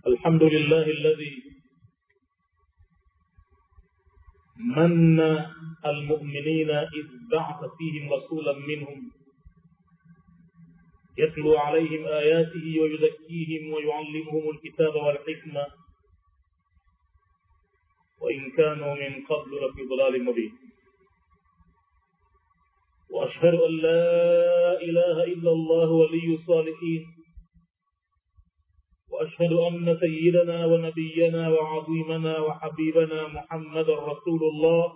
الحمد لله الذي من المؤمنين إذ بعث فيهم رسولا منهم يتلو عليهم آياته ويزكيهم ويعلمهم الكتاب والحكمة وإن كانوا من قبل لفي ضلال مبين وأشهد أن لا إله إلا الله ولي الصالحين وأشهد أن سيدنا ونبينا وعظيمنا وحبيبنا محمد رسول الله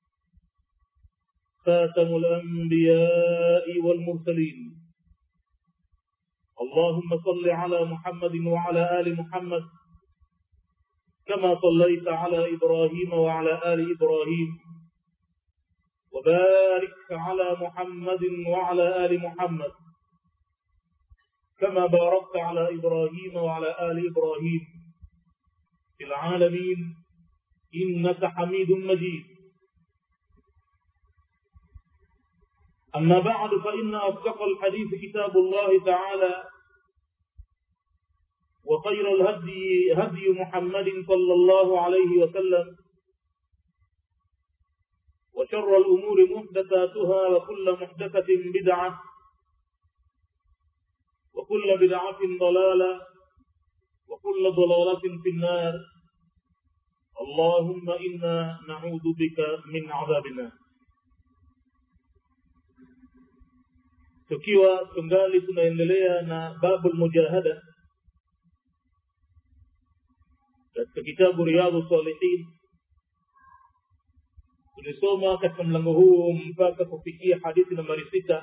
خاتم الأنبياء والمرسلين اللهم صل على محمد وعلى آل محمد كما صليت على إبراهيم وعلى آل إبراهيم وبارك على محمد وعلى آل محمد كما باركت على إبراهيم وعلى آل إبراهيم في العالمين إنك حميد مجيد أما بعد فإن أصدق الحديث كتاب الله تعالى وخير الهدي هدي محمد صلى الله عليه وسلم وشر الأمور محدثاتها وكل محدثة بدعة وكل بدعة ضلالة وكل ضلالة في النار اللهم إنا نعوذ بك من عذاب النار tukiwa tungali tunaendelea na babu lmujahada katika kitabu riyadhu salihin tulisoma katika mlango huu mpaka kufikia hadithi nambari sita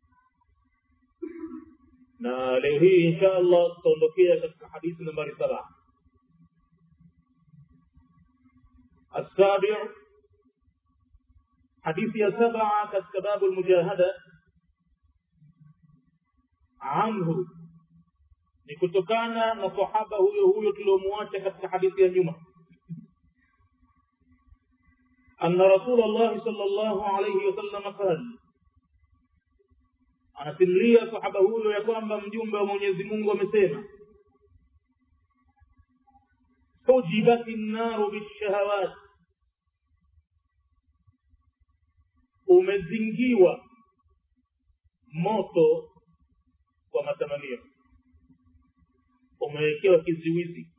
na leo hii insha allah tutaondokea katika hadithi nambari saba السابع حديث يا سبعة كتباب المجاهدة anhu ni kutokana na sahaba huyo huyo tuliomwacha katika hadithi ya nyuma anna rasul llahi sal llahu alaihi wasallam qal anasimulia sahaba huyo ya kwamba mjumbe wa mwenyezi mungu amesema hujibat nnaru bishahawat umezingiwa moto kwa matamanio umewekewa kizuizi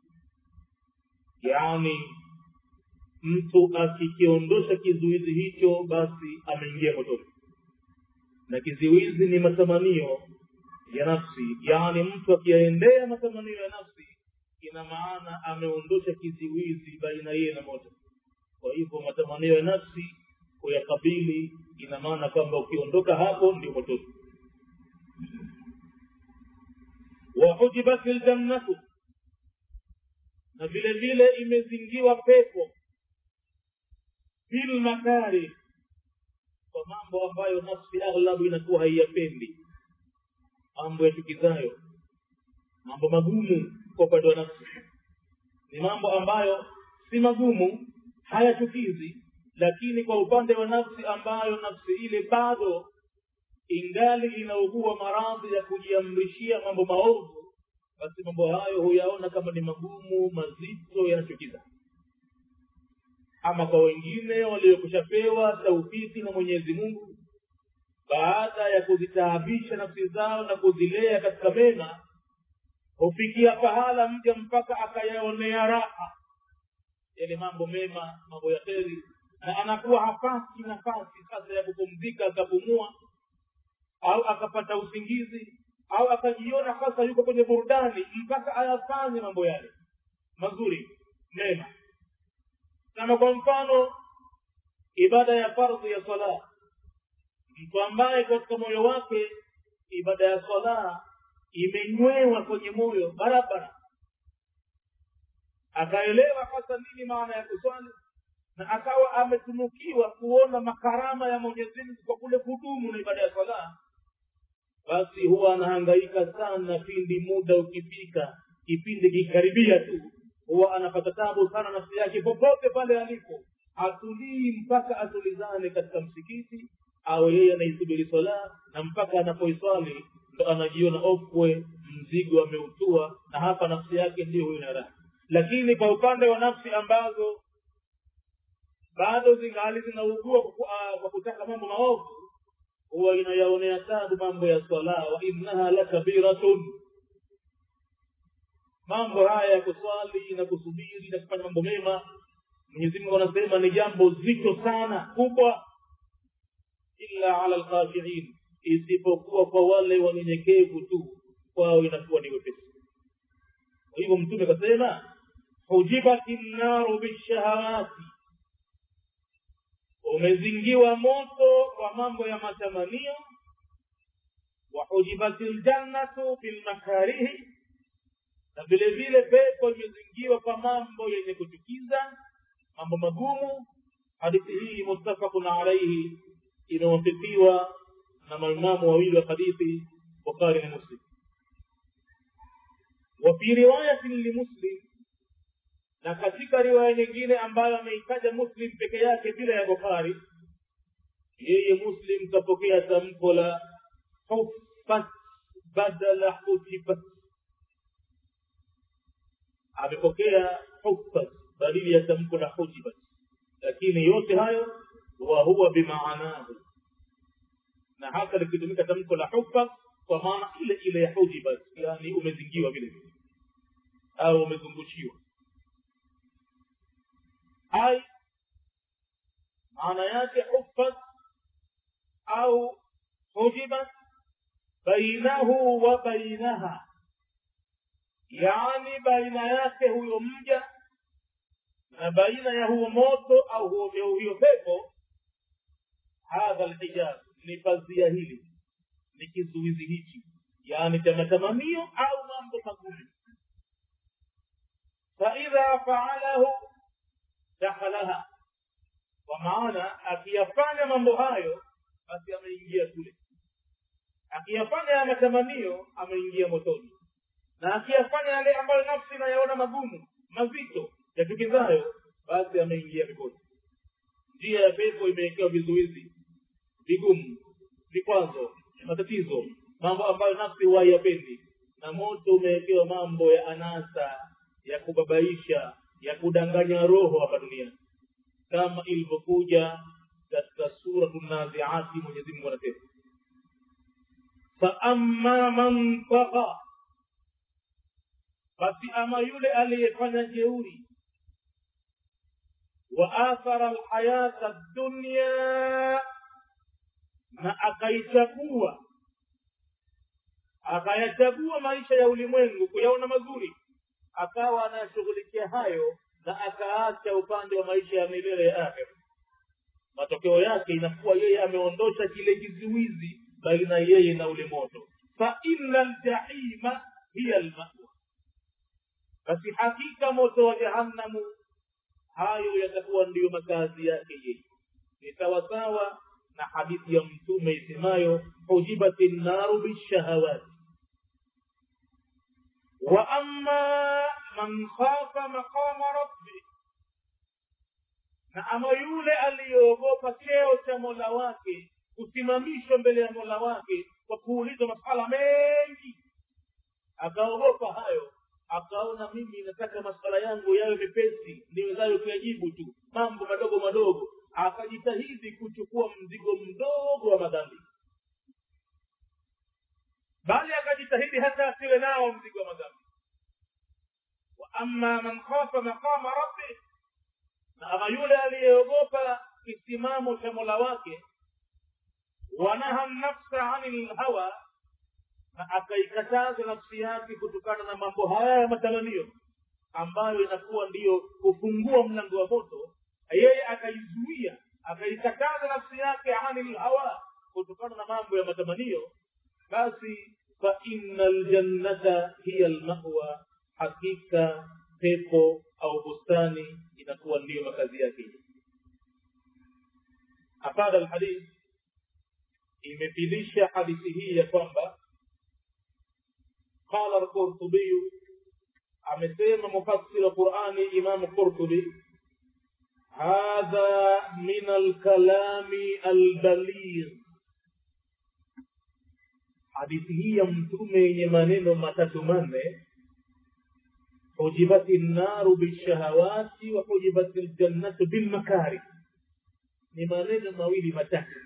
yaani mtu akikiondosha kizuizi hicho basi ameingia motoni na kizuizi ni matamanio ya nafsi yaani mtu akiyaendea matamanio ya nafsi ina maana ameondosha kizuizi baina yeye na moto kwa hivyo matamanio ya nafsi kuyakabili ina maana kwamba ukiondoka hapo ndio motoni wahujibat ljannatu na vile vile imezingiwa pepo bilmakari kwa mambo ambayo nafsi aghlabu inakuwa haiyapendi mambo yachukizayo mambo magumu kwa upande wa nafsi ni mambo ambayo si magumu hayachukizi lakini kwa upande wa nafsi ambayo nafsi ile bado ingali inaugua maradhi ya kujiamrishia mambo maovu basi mambo hayo huyaona kama ni magumu mazito yanachukiza ama kwa wengine waliokushapewa taufiki na mwenyezi mungu baada ya kuzitaabisha nafsi zao na kuzilea katika mema hufikia pahala mja mpaka akayaonea raha yale mambo mema mambo ya kheri na anakuwa hapati nafasi sasa ya kupumzika akapumua au akapata usingizi au akajiona sasa yuko kwenye burudani mpaka ayafanye mambo yale mazuri mema kama kwa mfano ibada ya fardhi ya sala mtu ambaye katika moyo wake ibada ya sala imenywewa kwenye moyo barabara akaelewa hasa nini maana ya kuswali na akawa ametunukiwa kuona makarama ya mwenyezi mungu kwa kule kudumu na ibada ya sala basi huwa anahangaika sana pindi muda ukifika kipindi kikaribia tu huwa anapata tabu sana nafsi yake popote pale alipo atulii mpaka atulizane katika msikiti au yeye anaisubiri swala na mpaka anapoiswali ndo anajiona ofwe mzigo ameutua na hapa nafsi yake ndio huyo na raha lakini kwa upande wa nafsi ambazo bado zingali zinaugua kwa kutaka mambo maovu huwa inayaonea tabu mambo ya swala wa innaha lakabiratun mambo haya ya kuswali na kusubiri na kufanya mambo mema mwenyezi mungu anasema ni jambo zito sana kubwa illa ala lkhashiin isipokuwa kwa wale wanyenyekevu tu kwao inakuwa ni wepesi kwa hivyo mtume akasema hujibati nnaru bishahawati umezingiwa moto kwa mambo ya matamanio wahujibati ljannatu bilmakarihi na vile vile pepo imezingiwa kwa mambo yenye kuchukiza mambo magumu hadithi hii muttafaqun alaihi imewafikiwa na maimamu wawili wa hadithi bukhari na muslim wafi riwayatin limuslim na katika riwaya nyingine ambayo ameitaja muslim peke yake bila ya bukhari yeye muslim kapokea tamko la huffat badala hujibat amepokea huffat badili ya tamko la hujibat lakini yote hayo wa huwa bimaanahu na hata likitumika tamko la huffat kwa maana ile ile ya hujibat yani umezingiwa vile vile au umezungushiwa ai maana yake huffat au hujibat bainahu wa bainaha yani baina yake huyo mja na baina ya huo moto au huo hiyo pepo hadha lhijab ni pazia hili ni kizuizi hichi yani cha matamanio au mambo magumu faidha faalahu dakhalaha kwa maana akiyafanya mambo hayo basi ameingia kule akiyafanya ya matamanio ameingia motoni na akiyafanya yale ambayo nafsi inayaona magumu mazito yachukizayo basi ameingia peponi njia ya pepo imewekewa vizuizi vigumu vikwazo matatizo mambo ambayo nafsi huwa haiyapendi na moto umewekewa mambo ya anasa ya kubabaisha ya kudanganya roho hapa duniani kama ilivyokuja katika suratu naziati mwenyezi mungu anasema faama man taqa basi ama yule aliyefanya jeuri wa athara lhayata dunya na akaichagua akayachagua maisha ya ulimwengu kuyaona mazuri akawa anayashughulikia hayo na akaacha upande wa maisha ya milele ya akhira matokeo yake inakuwa yeye ameondosha kile kizuizi baina yeye na ule moto fa inna ljahima hiya lmawa basi hakika moto wa jahannamu hayo yatakuwa ndiyo makazi yake yeye ni sawasawa na hadithi ya mtume isemayo hujibati nnaru bishahawati wa amma man khafa maqama rabbi na ama yule aliyeogopa cheo cha mola wake kusimamishwa mbele ya mola wake kwa kuulizwa masala mengi akaogopa hayo akaona mimi nataka masala yangu yawe mepesi niwezayo kuyajibu tu mambo madogo madogo akajitahidi kuchukua mzigo mdogo wa madhambi bali akajitahidi hata asiwe nao mzigo wa madhambi wa amma man khafa maqama rabbi na ama yule aliyeogopa kisimamo cha mola wake wanaha nafsa ani lhawa na akaikataza nafsi yake kutokana na mambo haya ya matamanio ambayo inakuwa ndiyo kufungua mlango wa moto yeye akaizuia akaikataza nafsi yake ani lhawa kutokana na mambo ya matamanio basi fa inna ljannata hiya lmawa hakika pepo au bustani inakuwa ndiyo makazi yake afada alhadith imepilisha hadithi hii ya kwamba qala alqurtubiyu amesema mufassir wa qurani imamu qurtubi hadha min alkalami albaligh hadithi hii ya mtume yenye maneno matatu manne hujibati nnaru bishahawati wa hujibati ljannatu bilmakari ni maneno mawili matatu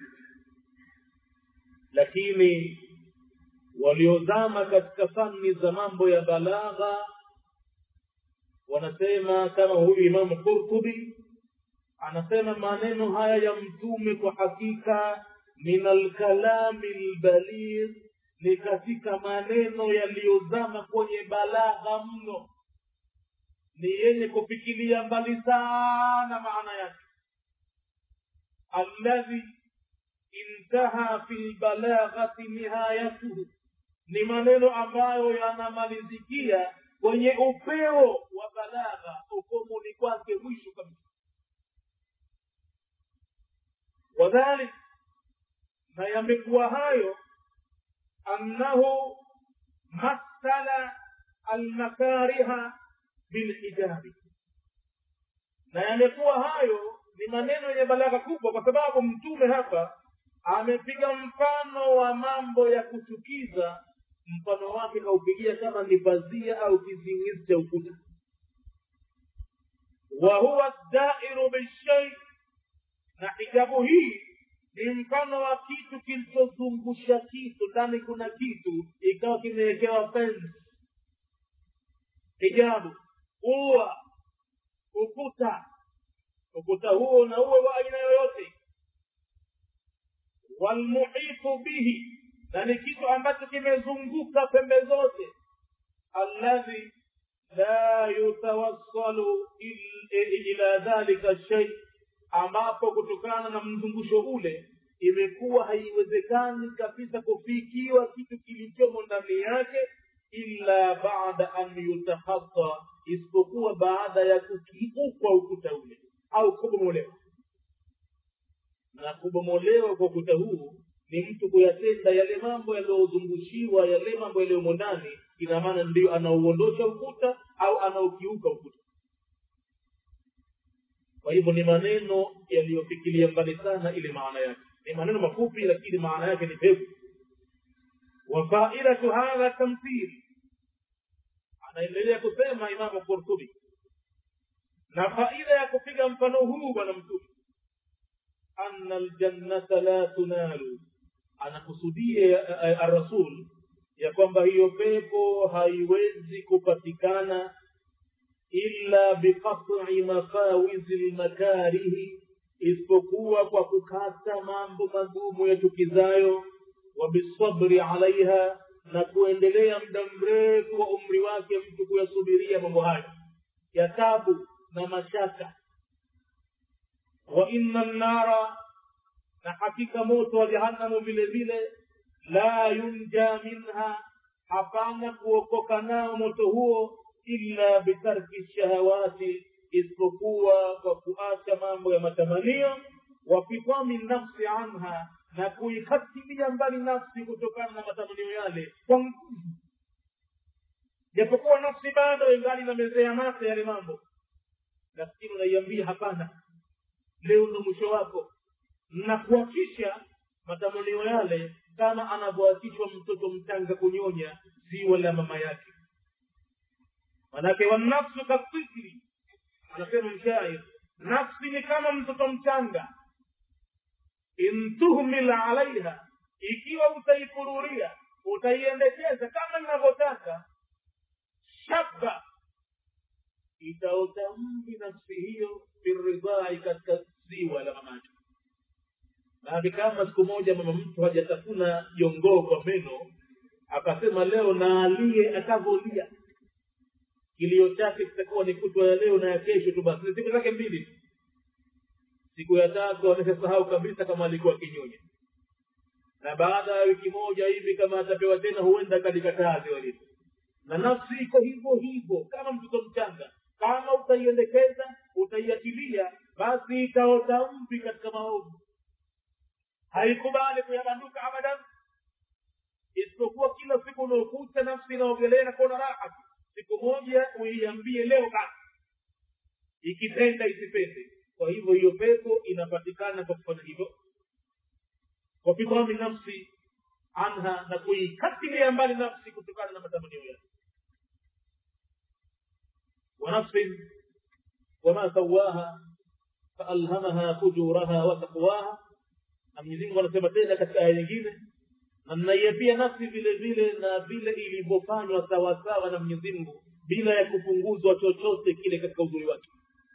lakini waliozama katika fani za mambo ya balagha wanasema kama huyu imamu qurtubi anasema maneno haya ya mtume kwa hakika min alkalami lbaligh ni katika maneno yaliyozama kwenye balagha mno ni yenye kufikilia mbali sana maana yake alladhi intaha fi lbalaghati nihayatuhu ni maneno ambayo yanamalizikia kwenye upeo wa balagha ukomoni kwake mwisho kabisa wadhalik na yamekuwa hayo annahu masala almakariha bilhijabi na yamekuwa hayo ni maneno yenye balagha kubwa kwa sababu mtume hapa amepiga mfano wa mambo ya kuchukiza mfano wake kaupigia kama ni pazia au kizingizi cha ukuta wa huwa dairu bishai na hijabu hii ni mfano wa kitu kilichozungusha kitu ndani kuna kitu ikawa kimewekewa fensi hijabu ua ukuta ukuta huo na uwe wa aina yoyote walmuhitu bihi na ni kitu ambacho kimezunguka pembe zote alladhi la yutawassalu ila dhalika shay ambapo kutokana na mzungusho ule imekuwa haiwezekani kabisa kufikiwa kitu kilichomo ndani yake illa baada an yutahata isipokuwa baada ya kukiukwa ukuta ule au kubomolewa na kubomolewa kwa ukuta huu ni mtu kuyatenda yale mambo yaliyozungushiwa yale mambo yaliyomo ndani ina maana ndio anauondosha ukuta au anaukiuka ukuta kwa hivyo ni maneno yaliyofikilia mbali sana ile maana yake ni maneno mafupi lakini maana yake ni pevu wafaidatu hadha tamthil anaendelea kusema imamu qurtubi na faida ya kupiga mfano huu bwana mtume anna ljannata la tunalu anakusudia arasul ya kwamba hiyo pepo haiwezi kupatikana illa biqat'i mafawizi lmakarihi isipokuwa kwa kukata mambo magumu yachukizayo wa bisabri alaiha na kuendelea muda mrefu wa umri wake mtu kuyasubiria mambo hayo ya tabu na mashaka wa inna nnara na hakika moto wa jahannamu vile vile la yunja minha hapana kuokoka nao moto huo illa bitarki shahawati isipokuwa kwa kuacha mambo ya matamanio wa fitami nafsi anha na kuikatilia mbali nafsi kutokana na matamanio yale kwa nguvu japokuwa nafsi bado ingali inamezea mate yale mambo lakini unaiambia hapana leo ndo mwisho wako na kuakisha matamanio yale kama anavyoakishwa mtoto mchanga kunyonya ziwa la mama yake manake wanafsu katifli anasema mshair nafsi ni kama mtoto mchanga in tuhmil alaiha ikiwa utaifururia utaiendekeza kama inavyotaka shaba itaota mvi nafsi hiyo biridhai katika ziwa la mamake maake kama siku moja mama mtu hajatafuna jongoo kwa meno akasema leo naalie akavolia kilio chake kitakuwa ni kutwa ya leo na ya kesho tu basi ni siku zake mbili siku ya tatu ameshasahau kabisa kama alikuwa kinyonya na baada ya wiki moja hivi kama atapewa tena huenda kalikataa ziwa lile na nafsi iko hivyo hivyo kama mtoto mchanga kama utaiendekeza utaiachilia basi itaota mvi katika maovu haikubali kuyabanduka abadan isipokuwa kila siku unaokuta nafsi inaogelea na kuona raha siku moja uiambie leo basi ikipenda isipende kwa hivyo hiyo pepo inapatikana kwa kufanya hivyo wafitami nafsi anha na kuikatilia mbali nafsi kutokana na matamanio yake ونفس وما سواها فألهمها فجورها وتقواها na Mwenyezi Mungu anasema tena katika aya nyingine na mnaiapia nafsi vile vile na vile ilivyofanywa sawasawa na Mwenyezi Mungu bila ya kupunguzwa chochote kile katika uzuri wake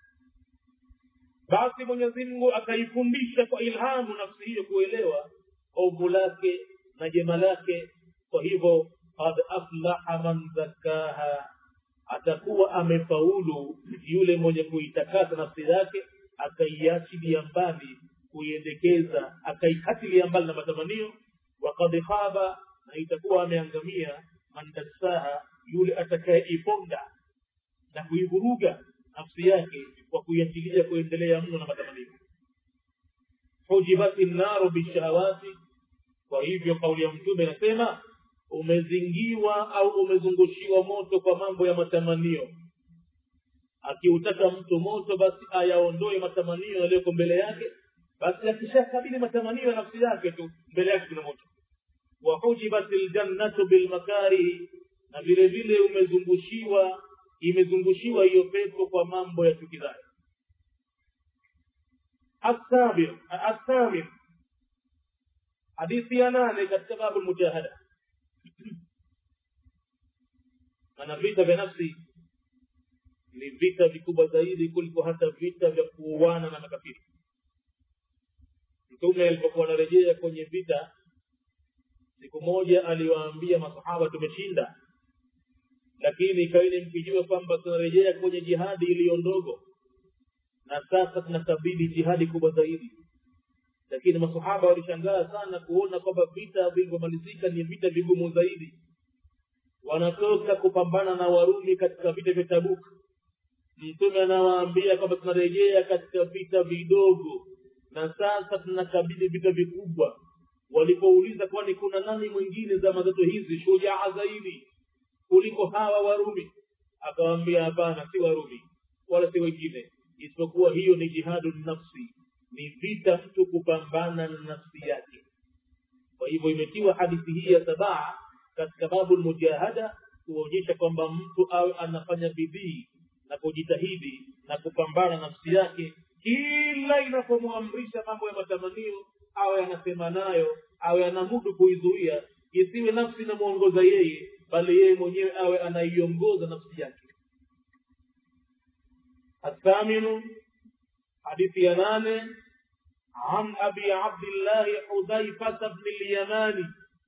basi Mwenyezi Mungu akaifundisha kwa ilhamu nafsi hiyo kuelewa ovu lake na jema lake kwa hivyo qad aflaha man zakkaha atakuwa amefaulu yule mwenye kuitakasa nafsi yake akaiachilia mbali kuiendekeza akaikatilia mbali na matamanio wakad khaba na itakuwa ameangamia man dassaha yule atakayeiponda na kuivuruga nafsi yake kwa kuiachilia kuendelea mno na matamanio hujibati nnaru bishahawati kwa hivyo kauli ya mtume inasema umezingiwa au umezungushiwa moto kwa mambo ya matamanio akiutaka mtu moto basi ayaondoe matamanio yaliyoko mbele yake basi akishakabili matamanio ya nafsi yake tu mbele yake kuna moto wahujibat ljannatu bilmakarihi na vile vile umezungushiwa imezungushiwa hiyo pepo kwa mambo ya chukizayo athamin hadithi ya nane katika babu lmujahada maana vita vya nafsi ni vita vikubwa zaidi kuliko hata vita vya kuuana na makafiri mtume alipokuwa anarejea kwenye vita siku moja aliwaambia masahaba tumeshinda lakini ikaini mkijua kwamba tunarejea kwenye jihadi iliyo ndogo na sasa tunakabili jihadi kubwa zaidi lakini masahaba walishangaa sana kuona kwamba vita vilivyomalizika ni vita vigumu zaidi wanatoka kupambana na warumi katika vita vya tabuk mtume anawaambia kwamba tunarejea katika vita vidogo na sasa tunakabili vita vikubwa walipouliza kwani kuna nani mwingine zama zetu hizi shujaa zaidi kuliko hawa warumi akawambia hapana si warumi wala si wengine isipokuwa hiyo ni jihadu nafsi ni vita mtu kupambana na nafsi yake kwa hivyo imetiwa hadithi hii ya sabaa katika babu lmujahada kuonyesha kwamba mtu awe anafanya bidii na kujitahidi na kupambana na nafsi yake kila inapomwamrisha mambo ya matamanio awe anasema nayo awe anamudu kuizuia isiwe nafsi inamwongoza yeye bali yeye mwenyewe awe anaiongoza nafsi yake athaminu hadithi ya nane عن أبي عبد الله حذيفة بن اليماني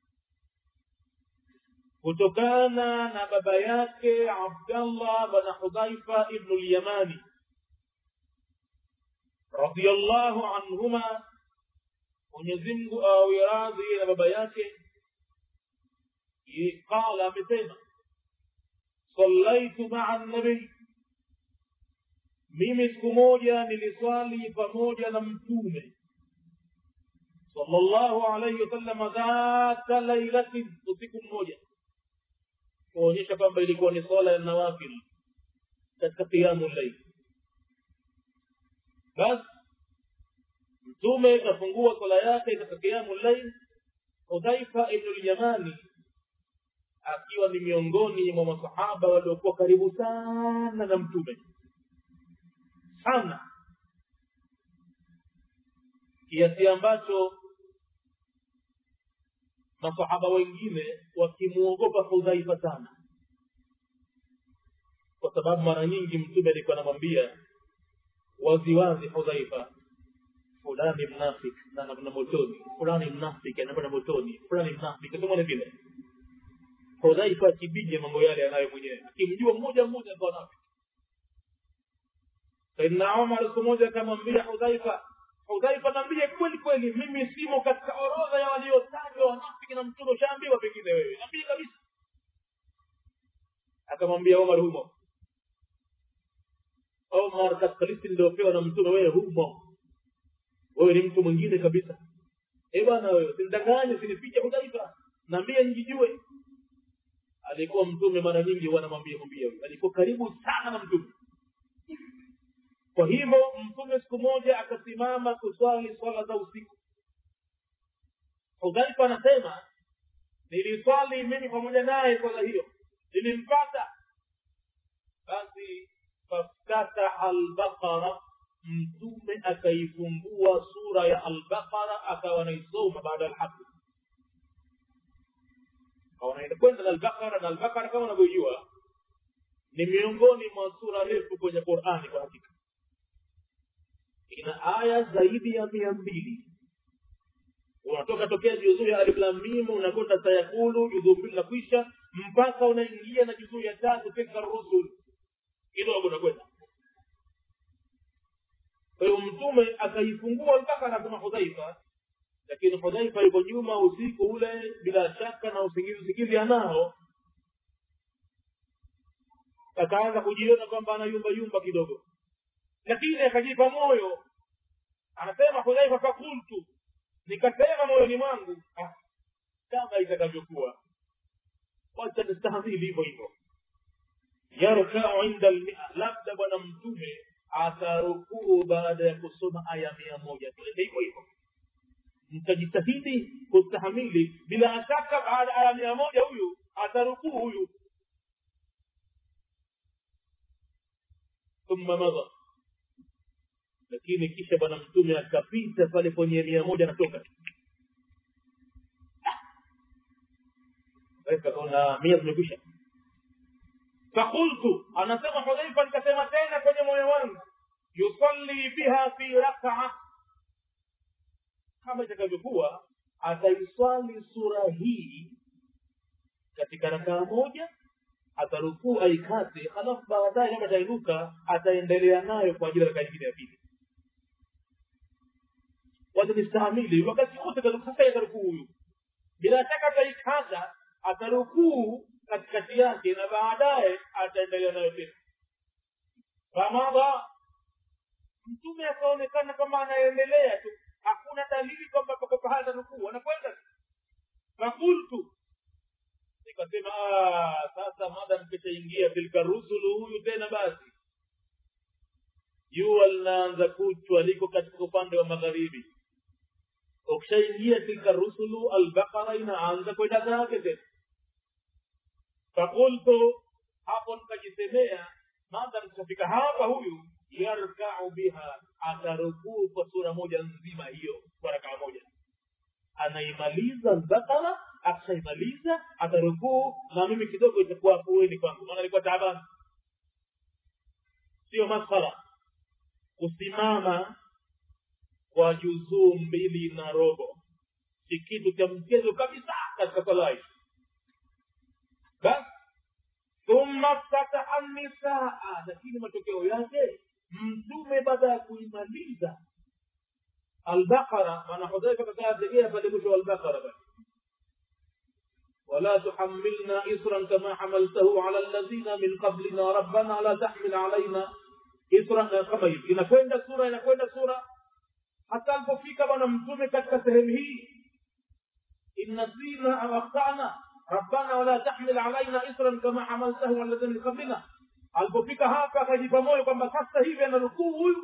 kutokana na baba yake abdallah bana hudhaifa ibnu lyamani radiallahu anhuma mwenyezimngu awe radhi na baba yake qala amesema sallaitu maa nabii mimi siku moja niliswali pamoja na mtume sallallahu alaihi wasallama dhata lailatin usiku mmoja kuonyesha kwamba ilikuwa ni swala ya nawafil katika qiyamu llail basi mtume kafungua swala yake katika qiyamu llail hudhaifa ibnu lyamani akiwa ni miongoni mwa masahaba waliokuwa karibu sana na mtume sana kiasi ambacho masahaba wengine wakimwogopa hudhaifa sana kwa sababu mara nyingi mtume alikuwa anamwambia waziwazi hudhaifa fulani mnafik na anakwenda motoni fulani mnafik anakwenda motoni fulani mnafik tumone vile hudhaifa akibije mambo yale anayo mwenyewe akimjua mmoja mmoja ndo anafik saidna umar siku moja akamwambia hudhaifa hudhaifa naambie kweli kweli mimi simo katika orodha ya waliotajwa wanafiki na mtume ushaambiwa pengine wewe naambie kabisa akamwambia omar humo omar katika listi niliopewa na mtume wewe humo wewe ni mtu mwingine kabisa e bwana wewe sinidanganye sinifiche hudhaifa naambie njijue alikuwa mtume mara nyingi wanamwambia mwambia alikuwa karibu sana na mtume kwa hivyo mtume siku moja akasimama kuswali swala za usiku hudhaifa anasema niliswali mimi pamoja naye swala hiyo nilimpata basi faftataha albaqara mtume akaifungua sura ya albaqara akawa naisoma baada ya alhaqi kwenda na albaqara na albaqara kama unavyojua ni miongoni mwa sura refu kwenye qurani kwa hakika ina aya zaidi ya mia mbili unatoka tokea juzuu ya aliflamimu unakwenda sayakulu juzuu mbili na kwisha mpaka unaingia na juzuu ya tatu tilka rusul kidogo unakwenda kwa hiyo mtume akaifungua mpaka anasema hudhaifa lakini hudhaifa yuko nyuma usiku ule bila shaka na usingizi usingizi anao akaanza kujiona kwamba anayumba yumba kidogo lakini akajipa moyo anasema hudhaifa fakultu nikasema moyoni mwangu ah, kama itakavyokuwa wacha nistahamili hivyo hivyo yarkau inda lmia labda bwana mtume atarukuu baada ya kusoma aya mia moja tuende hivyo hivyo mtajitahidi kustahamili bila shaka baada ya aya mia moja huyu atarukuu huyu thumma madha lakini kisha bwana mtume akapita pale kwenye mia moja natoka kaona mia zimekwisha fakultu anasema hudhaifa nikasema tena kwenye moyo wangu yusalli biha fi rakaa kama itakavyokuwa ataiswali sura hii katika rakaa moja atarukuu aikate halafu baadaye kama atainuka ataendelea nayo kwa ajili ya rakaa nyingine ya pili watanistahimili wakati wote sasa atarukuu huyu bila shaka ataikata atarukuu katikati yake na baadaye ataendelea nayo tena famadha mtume akaonekana kama anaendelea tu hakuna dalili kwamba pako pahala atarukuu anakwenda fakultu nikasema sasa madam kishaingia tilka rusulu huyu tena basi jua linaanza kuchwa liko katika upande wa magharibi ukishaingia tilka rusulu albaqara inaanza kwenda zake tena fakultu hapo nikajisemea madam kishafika hapa huyu yarkau biha atarukuu kwa sura moja nzima hiyo kwa rakaa moja anaimaliza albaqara akishaimaliza atarukuu na mimi kidogo itakuwa afueni kwangu maana alikuwa taabani sio maskhara kusimama kwa juzuu mbili na robo si kitu cha mchezo kabisa katika sala hii basi thumma ftataha nisaa lakini matokeo yake mtume baada ya kuimaliza albaqara maana hudhaifa kakategea pale mwisho wa albaqara basi ولا تحملنا إصرا كما حملته على الذين من قبلنا ربنا لا تحمل علينا إصرا kama hivi inakwenda sura inakwenda sura hata alipofika bwana mtume katika sehemu hii innasina au akhtana rabbana wala tahmil alaina isran kama hamaltahu alladhina min qablina alipofika hapa akajipa moyo kwamba sasa hivi anarukuu huyu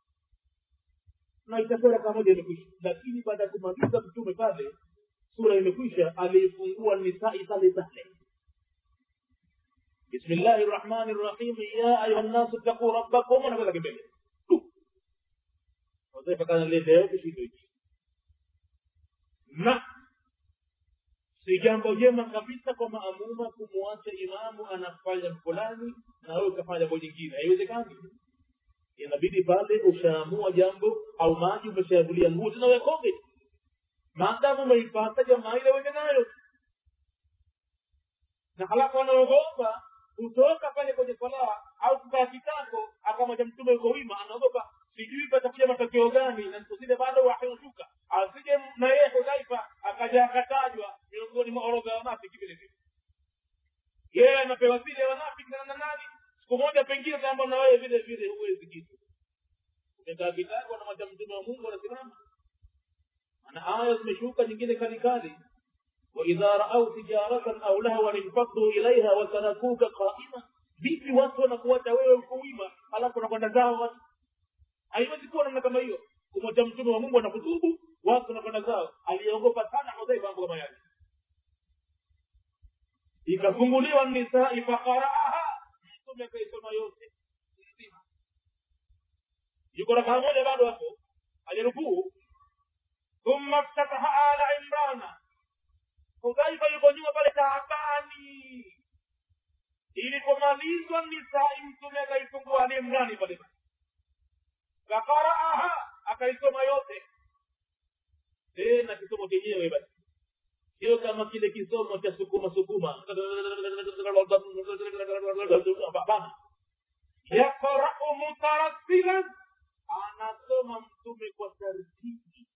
na itakuwa raka moja imekwisha lakini baada ya kumaliza mtume pale sura imekwisha aliifungua nisai pale pale بسم الله الرحمن الرحيم يا أيها الناس اتقوا ربكم ونقول لك بيه وزي فكان اللي ده بشيء na si jambo jema kabisa kwa maamuma kumwacha imamu anafanya fulani na wewe ukafanya jambo jingine haiwezekani inabidi pale ushaamua jambo au maji umeshayavulia nguo tena wekoge maadamu umeipata jamaa ile uende nayo na halafu anaogopa kutoka pale kwenye swala au kukaa kitako akamwacha mtume uko wima anaogopa sijui patakuja matokeo gani na kusile bado wahiushuka asije na yeye hudhaifa akaja akatajwa miongoni mwa orodha ya wanafiki vile vile yeye anapewa vile wanafiki na nani siku moja pengine kwamba na wewe vile vile huwezi kitu umekaa kitako na mwacha mtume wa mungu anasimama ana aya zimeshuka nyingine kalikali واذا راوا تجاره او لهوا انفضوا اليها وتركوك قائما vipi watu wanakuacha wewe ukuima alafu wanakwenda zao watu haiwezi kuwa namna kama hiyo kumwacha mtume wa mungu anakutubu watu wanakwenda zao aliogopa sana hudhaifa mambo kama yale ikafunguliwa nisai faqaraaha mtume akaisoma yote nzima yuko rakaa moja bado hapo alirukuu thumma ftataha ala imrana hudhaifa yuko nyuma pale taabani ilipomalizwa nisai mtume akaifungua ali imrani pale fakaraaha akaisoma yote tena kisomo chenyewe basi sio kama kile kisomo cha sukuma sukuma Hapana. yaqrau mutarasilan anasoma mtume kwa tartibi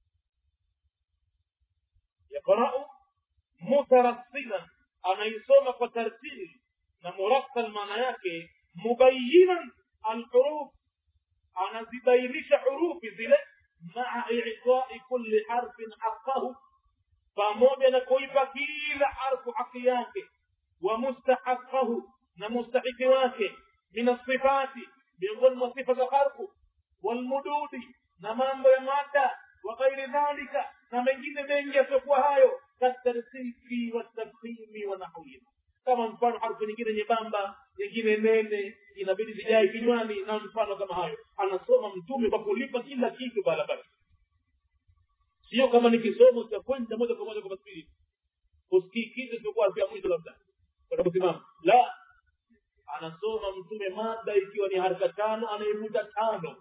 yaqrau mutarasilan anaisoma kwa tartibi na murassal maana yake mubayinan alhuruf anazibainisha hurufi zile maa itai kulli harfin haqahu pamoja na kuipa kila harfu haki yake wa mustahaqahu na mustahiki wake min asifati miongoni mwa sifa za harfu walmududi na mambo ya mada wa ghairi dhalika na mengine mengi yasiokuwa hayo katarsifi watafhimi wa nahwihi kama mfano harfu nyingine nyembamba nyingine nene inabidi zijae kinywani na mfano kama hayo anasoma mtume kwa kulipa kila kitu pahala pake sio kama ni kisomo cha kwenda moja kwa moja kwa masbiri usikii kitu isipokuwa harfu ya mwisho labda utakaposimama la anasoma mtume mada ikiwa ni haraka tano anaivuta tano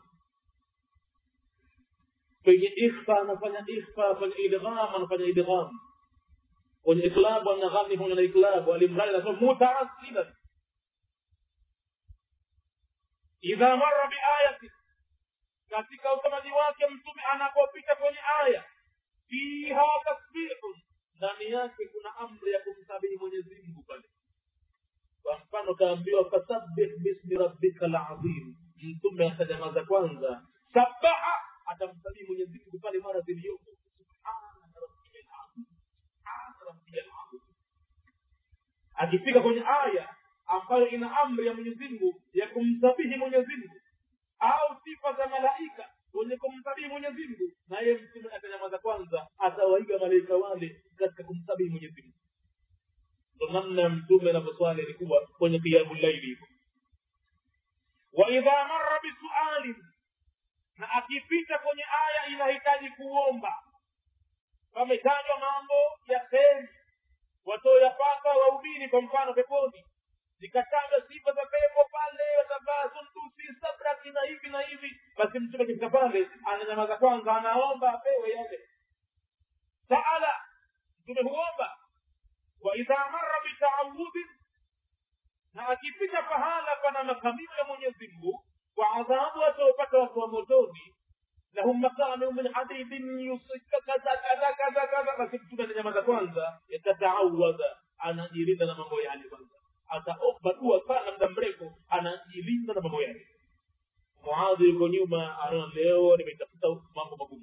kwenye ikhfa anafanya ikhfa kwenye idgham anafanya idgham kwenye iklabu anaghani pamoja na iklabu alimradi anasema mutaasilan idha marra biayati katika usomaji wake mtume anapopita kwenye aya fiha tasbihun ndani yake kuna amri ya kumsabihi mwenyezi mungu pale kwa mfano kaambiwa fasabbih bismi rabbika lazim mtume atajamaza kwanza sabaha atamsabihi mwenyezi mungu pale mara ziliyopo subhana rabbiyal azim subhana rabbiyal azim akifika kwenye aya ambayo ina amri ya mwenyezi mungu ya kumsabihi mwenyezi mungu au sifa za malaika wenye kumsabihi mwenyezi mungu na yeye mtume atanyamaza kwanza atawaiga malaika wale katika kumsabihi mwenyezi mungu ndo namna mtume anavyoswali ilikuwa kwenye kiamu laili hivyo wa idha marra bisualin na akipita kwenye aya inahitaji kuomba pametajwa mambo ya kheri watoyapata waumini kwa mfano peponi zikatajwa sifa za pepo pale watavaa sundusi sabraki na hivi na hivi basi mtume akifika pale ananyamaza kwanza anaomba apewe yale saala mtume huomba wa idha marra bitaawudhin na akipita pahala pana makamio ya mwenyezi mungu kwa adhabu wataopata watu wa motoni lahum maqamu min hadidin yusika kadha kadha kadha kadha basi mtume ananyamaza kwanza yatataawadha anajilinda na mambo yale kwanza ataomba dua sana muda mrefu anajilinda na mambo yake muadhi yuko nyuma anaona leo nimetafuta mambo magumu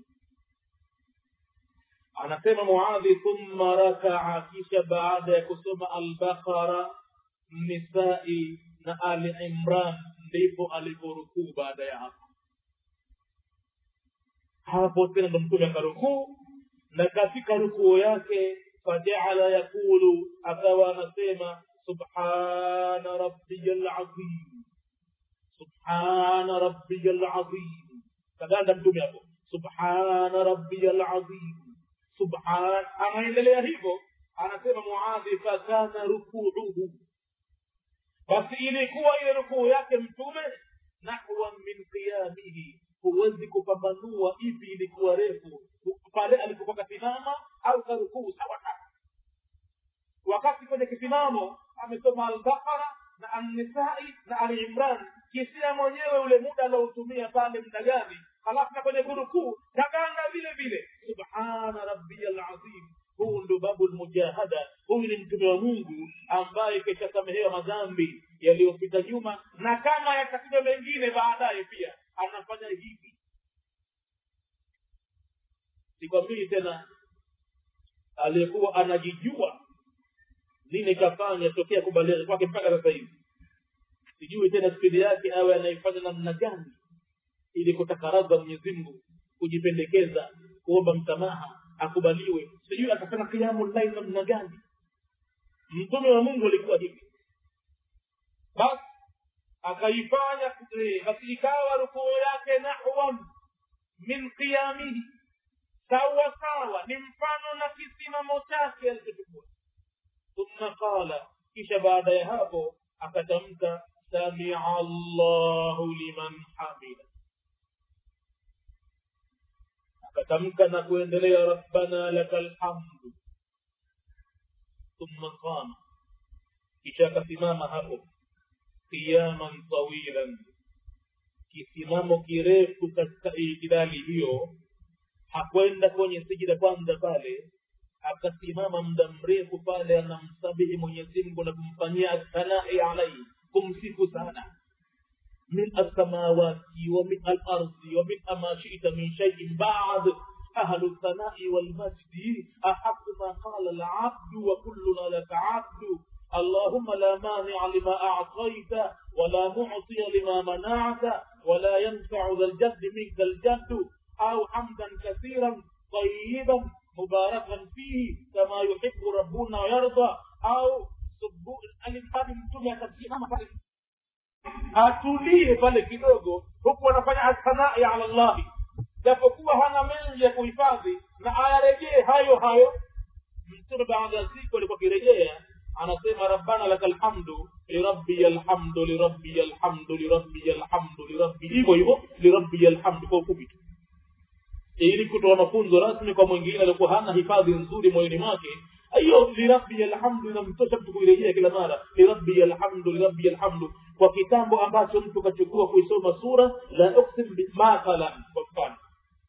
anasema muadhi thumma rakaa kisha baada ya kusoma albaqara nisai na ali imran ndipo aliporukuu baada ya hapo hapo tena ndo mtume akarukuu na katika rukuu yake fajaala yakulu akawa anasema subhana rabbiya lazim subhana rabbiya lazim kaganda mtume hapo subhana rabbiya lazim subhan anaendelea hivyo anasema muadhi fakana rukuuhu basi ilikuwa ile rukuu yake mtume nahwan min qiyamihi huwezi kupambanua ipi ilikuwa refu pale alipokuwa kasimama au karukuu sawa sawa wakati kwenye kisimamo amesoma albaqara na annisai na ali imran kisia mwenyewe ule muda anaotumia pale muda gani halafu na kwenye kurukuu kaganda vile vile subhana rabbiya lazim huu ndo babu lmujahada huyu ni mtume wa mungu ambaye keshasamehewa madhambi yaliyopita nyuma na kama yatakuja mengine baadaye pia anafanya hivi sikwambii tena aliyekuwa anajijua nini kafanya tokea kubalighi kwake mpaka sasa hivi sijui tena spidi yake awe anaifanya namna gani ili kutakaraza mwenyezi mungu kujipendekeza kuomba msamaha akubaliwe sijui atafanya kiamu lai namna gani mtume wa mungu alikuwa hivi basi akaifanya basi ikawa rukuu yake nahwan min qiyamihi sawa sawa ni mfano na kisimamo chake alichochukua thumma qala kisha baada ya hapo akatamka samia allahu liman hamida akatamka na kuendelea rabbana laka lhamdu thumma qama kisha akasimama hapo qiyaman tawilan kisimamo kirefu katika itidali hiyo hakwenda kwenye sijida kwanza pale akasimama muda mrefu pale anamsabihi mwenyezi mungu na kumfanyia thanai alaihi kumsifu sana min alsamawati wa min alardi wa min ama shita min shaiin bad ahlu lthanai walmajdi ahaqu ma qala alabdu wa kulluna laka abdu اللهم لا مانع لما أعطيت ولا معطي لما منعت ولا ينفع ذا الجد منك الجد أو حمدا كثيرا طيبا مباركا فيه كما يحب ربنا ويرضى أو سبوء الإنسان mtume akasimama pale atulie pale kidogo huku anafanya athanai ala llahi japokuwa hana mengi ya kuhifadhi na ayarejee hayo hayo mtume baada ya siku alikuwa akirejea anasema rabbana laka lhamdu lirabbiya lhamdu lirabbiya lhamdu lirabbiya lhamdu lirabbi hivyo hivyo lirabbiya lhamdu kwa ufupi tu ili kutoa mafunzo rasmi kwa mwingine aliokuwa hana hifadhi nzuri moyoni mwake hiyo lirabbiya lhamdu inamtosha mtu kuirejea kila mara lirabbiya lhamdu lirabbiya lhamdu kwa kitambo ambacho mtu kachukua kuisoma sura la uksim mathalan kwa mfano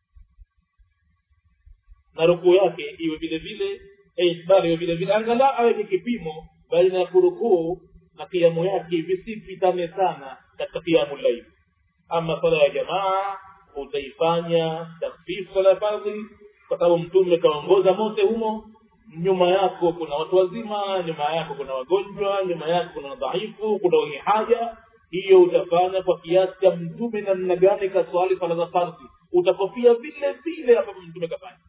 na rukuu yake iwe vile vile bali vile vile angalau aweke kipimo baina ya kurukuu na kiamu yake visipitane sana katika kiamu laili ama sala ya jamaa utaifanya takfifu sala ya fardhi kwa sababu mtume kaongoza mote humo nyuma yako kuna watu wazima nyuma yako kuna wagonjwa nyuma yako kuna dhaifu kuna wenye haja hiyo utafanya kwa kiasi cha mtume namna gani kaswali sala za fardhi utakofia vile vile ambavyo mtume kafanya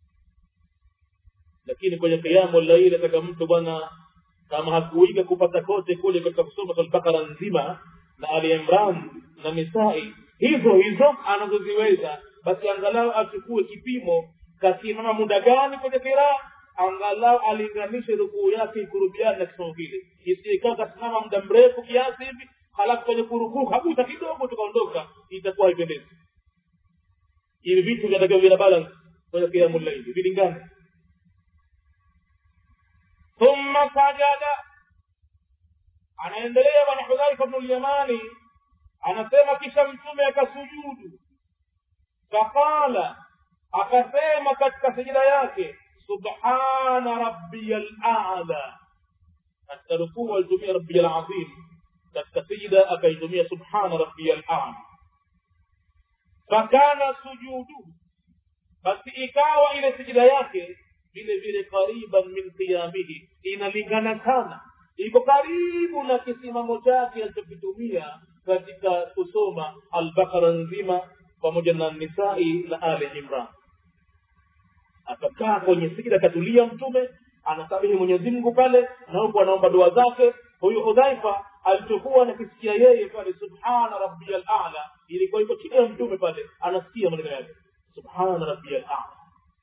lakini kwenye kiamu laili ataka mtu bwana kama hakuiga kupata kote kule katika kusoma albakara nzima na ali imran na nisai hizo hizo anazoziweza basi angalau achukue kipimo kasimama muda gani kwenye kiraa angalau alinganishe rukuu yake ikurubiani na kisomo kile isikaa kasimama muda mrefu kiasi hivi halafu kwenye kurukuu kabuta kidogo tukaondoka itakuwa haipendezi hivi vitu vinatakiwa vina balance kwenye kiamu laili vilingane thumma sajada anaendelea bwana hudhaifa bnu lyamani anasema kisha mtume akasujudu faqala akasema katika sijida yake subhana rabbiya lala katika rukuu alitumia rabbiya lazim katika sijida akaitumia subhana rabbiya lala fakana sujudu basi ikawa ile sijida yake vile vile qariban min qiyamihi inalingana sana iko karibu na kisimamo chake alichokitumia katika kusoma albakara nzima pamoja na nisai na ali imran akakaa kwenye sijida akatulia mtume anasabihi mwenyezi mungu pale na huku anaomba dua zake huyu hudhaifa alichokuwa anakisikia yeye pale subhana rabbiya lala ilikuwa iko chini ya mtume pale anasikia maneno yake subhana rabbiya lala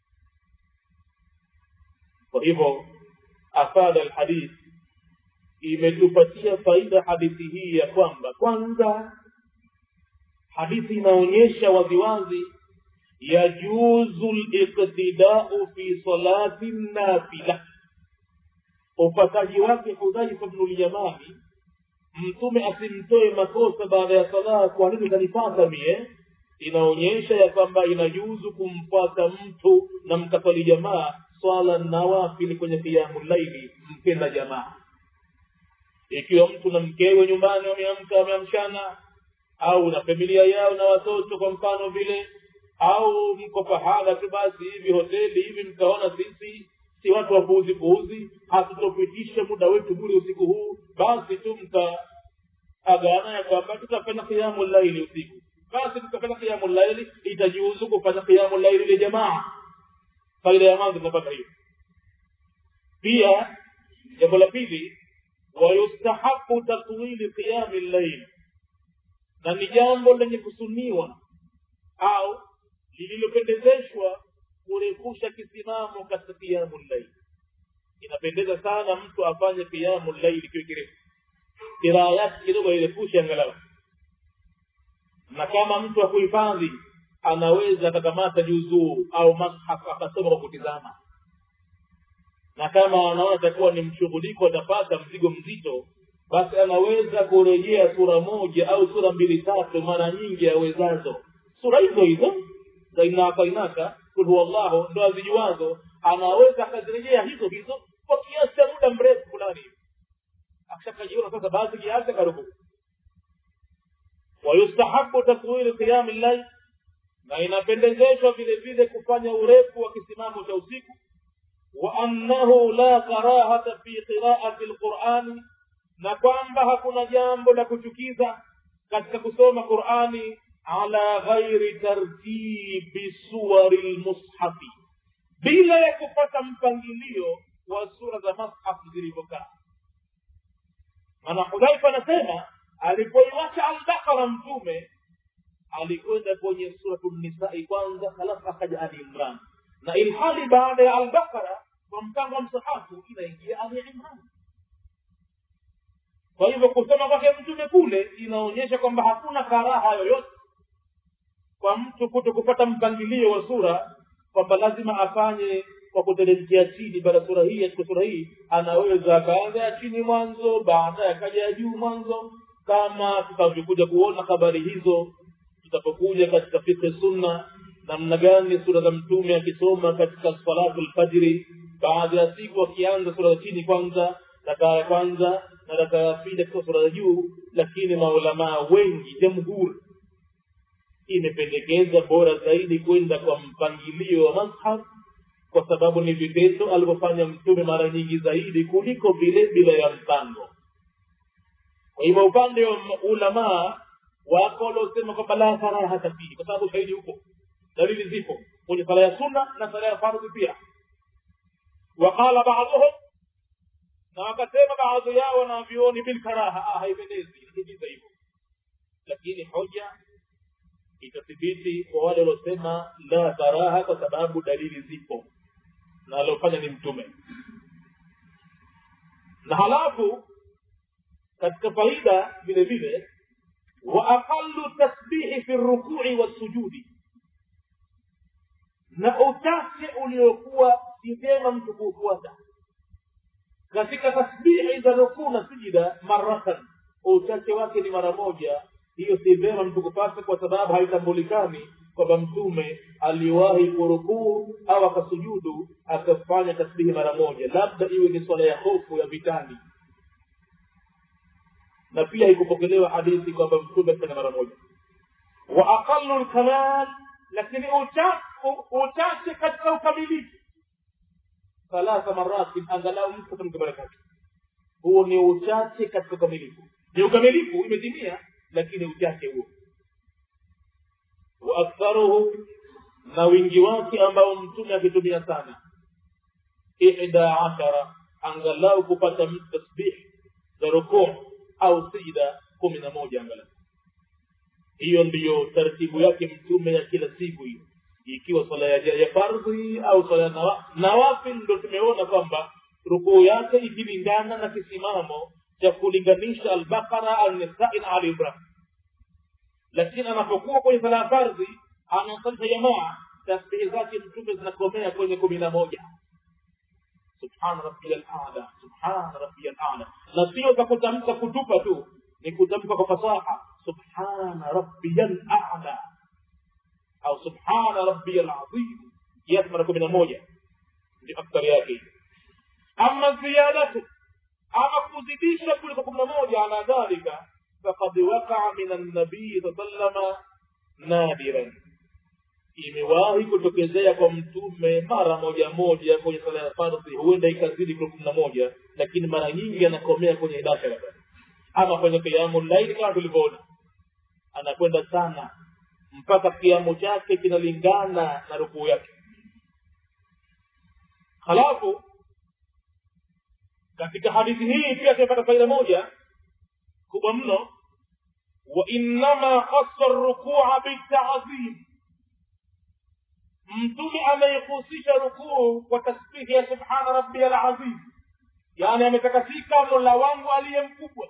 kwa hivyo afada alhadith imetupatia faida hadithi hii ya kwamba kwanza hadithi inaonyesha waziwazi yajuzu liqtidau fi salati nafila upataji wake hudhaifa bnu lyamani mtume asimtoe makosa baada ya salaa kwa nini kanipata mie inaonyesha ya kwamba inajuzu kumfuata mtu na mkaswali jamaa swala nawafili kwenye kiamu laili mkenda jamaa ikiwa mtu na mkewe nyumbani wameamka wameamshana au na familia yao na watoto kwa mfano vile au mko pahala tu basi hivi hoteli hivi mkaona sisi si watu wapuuzi puuzi hatutopitisha muda wetu bure usiku huu basi tu mkaagana ya kwamba tutafanya kiamu laili usiku basi tutafanya kiamu laili itajiuzu kufanya kiamu laili ile jamaa faida ya mwanzo tunapata hiyo pia jambo la pili wayustahabu tatwili qiyami llail na ni jambo lenye kusuniwa au lililopendezeshwa kurefusha kisimamo katika kiamu llail inapendeza sana mtu afanye kiamu llaili kiwe kirefu kiraa yake kidogo airefushe angalau na kama mtu akuhifadhi anaweza akakamata juzuu au mashaf akasoma kwa kutizama na kama anaona atakuwa ni mshughuliko atapata mzigo mzito basi anaweza kurejea sura moja au sura mbili tatu mara nyingi awezazo sura hizo hizo za inaka inaka kul huwallahu ndo azijuazo anaweza akazirejea hizo hizo kwa kiasi cha muda mrefu fulani akishakajiona sasa basi kiasi akarukuu wayustahabu takwili qiyami llail na inapendezeshwa vile vile kufanya urefu wa kisimamo cha usiku wa annahu la karahata fi qiraati lqurani na kwamba hakuna jambo la kuchukiza katika kusoma qurani ala ghairi tartibi suwari lmushafi bila ya kupata mpangilio wa sura za mashafu zilivyokaa maana hudhaifa anasema alipoiwacha albakara mtume alikwenda kwenye suratu nisai kwanza halafu akaja ali imran na ilhali baada ya albakara kwa mpango wa msahafu inaingia ali imran kwa hivyo kusoma kwake mtume kule inaonyesha kwamba hakuna karaha yoyote kwa mtu kuto kupata mpangilio wa sura kwamba lazima afanye kwa kuteremkia chini baada ya sura hii katika sura hii anaweza akaanza ya chini mwanzo baadaye akaja ya juu mwanzo kama tutakavyokuja kuona habari hizo tutapokuja katika fikhi sunna namna gani sura za mtume akisoma katika salatu lfajiri baada ya siku akianza sura za chini kwanza rakaa ya kwanza na rakaa ya pili katika sura za juu lakini maulamaa wengi jamhuri imependekeza bora zaidi kwenda kwa mpangilio wa mashaf kwa sababu ni vitendo alivyofanya mtume mara nyingi zaidi kuliko vile bila ya mpango kwa hivyo upande wa ulamaa wako waliosema kwamba la karaha hata fihi kwa sababu shahidi huko dalili zipo kwenye sala ya sunna na sala ya fardhi pia waqala baadhuhum na wakasema baadhi yao wanavyuoni bilkaraha ah, haipendezi inahijiza hivyo lakini hoja itathibiti kwa wale waliosema la karaha kwa sababu dalili zipo na aliofanya ni mtume na halafu katika faida vile vile wa aqallu tasbihi fi rukui wassujudi na uchache uliokuwa si vyema mtu kuufuata katika tasbihi za rukuu na sujida maratan uchache wake ni mara moja hiyo si vyema mtu kupata kwa sababu haitambulikani kwamba mtume aliwahi kurukuu au akasujudu akafanya tasbihi mara moja labda iwe ni swala ya hofu ya vitani na pia haikupokelewa hadithi kwamba mtume afanya mara moja wa aqallu lkamal lakini uchache katika ukamilifu thalatha maratin angalau mtu katamka mara tatu huo ni uchache katika ukamilifu ni ukamilifu imetimia lakini uchache huo wa aktharuhu na wingi wake ambao mtume akitumia sana ihda ashara angalau kupata tasbih za rukuu au sijda kumi na moja angalau hiyo ndiyo taratibu yake mtume ya kila siku hiyo ikiwa swala ya, ya fardhi au swala ya nawa, nawafil ndo tumeona kwamba rukuu yake ikilingana na kisimamo cha kulinganisha albaqara alnisai na ali ibrahim lakini anapokuwa kwenye sala ya fardhi anasalisha jamaa tasbihi zake mtume zinakomea kwenye kumi na moja subhana rabbiya lala subhana rabbiya lala na sio za kutamka kutupa tu ni kutamka kwa fasaha subhana rabbiya lala au subhana rabbiya lazim kiasi mara kumi na moja ndio aktari yake ama ziyadatu ama kuzidisha kuliko kumi na moja ala dhalika fakad wakaa min annabii saa sallama nadiran imewahi kutokezea kwa mtume mara moja moja kwenye sala ya fardhi huenda ikazidi kwa kumi na moja lakini mara nyingi anakomea kwenye idashara ama kwenye kiamu laili kama tulivyoona anakwenda sana mpaka kiamu chake kinalingana na rukuu yake halafu katika hadithi hii pia tumepata faida moja kubwa mno wainama khasa rukua bitadhim mtume ameihusisha rukuu kwa tasbihi ya subhana rabbiya lazim yani ametakasika mola wangu aliye mkubwa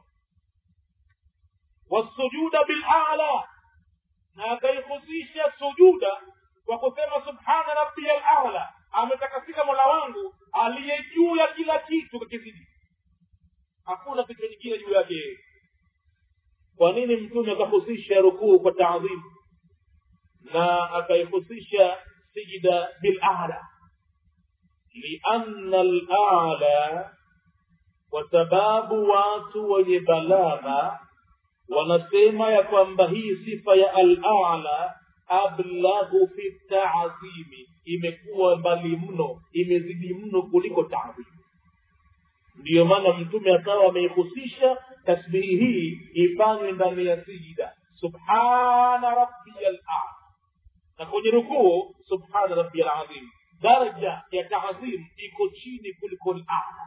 wasujuda bilala na akaihusisha sujuda kwa kusema subhana rabbiya lala ametakasika mola wangu aliye juu ya kila kitu kakizidi hakuna kitu kingine juu yake yeye kwa nini mtume akahusisha rukuu kwa taadhimu na akaihusisha sijida bilala lianna lala kwa sababu watu wenye balagha wanasema ya kwamba hii sifa ya alala ablaghu fi taadhimi imekuwa mbali mno imezidi mno kuliko taadhimu ndiyo maana mtume akawa ameihusisha tasbihi hii ifanywe ndani ya sijida subhana rabbiya lala na kwenye rukuu subhana rabbiya lazim daraja ya taadhim iko chini kuliko lala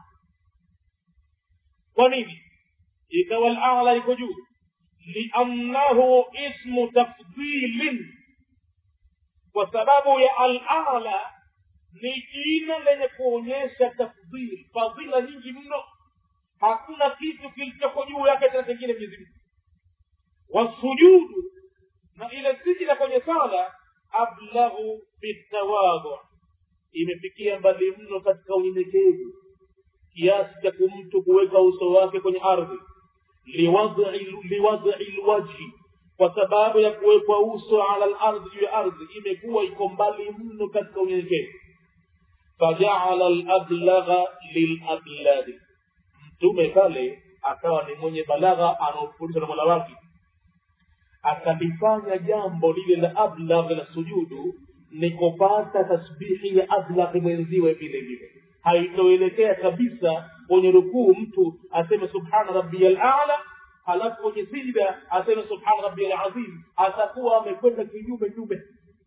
kwa nini ikawa lala iko juu liannahu ismu tafdilin kwa sababu ya alala ni jina lenye kuonyesha tafdhil fadhila nyingi mno hakuna kitu kilichoko juu yake tena chengine mwenyezi mungu wasujudu na ile sijida kwenye sala ablaghu bitawadhu imefikia mbali mno katika unyenyekevu kiasi cha kumtu kuweka uso wake kwenye ardhi liwadhi lwajhi kwa sababu ya kuwekwa uso ala lardhi juu ya ardhi imekuwa iko mbali mno katika unyenyekevu fajaala lablagha lilabladi mtume pale akawa ni mwenye balagha anaofundishwa na mola wake akalifanya jambo lile la ablagh la sujudu ni kupata tasbihi ya ablagh mwenziwe vile vile haitoelekea kabisa kwenye rukuu mtu aseme subhana rabbiya lala halafu kwenye sijda aseme subhana rabbiya lazim atakuwa amekwenda kinyume nyume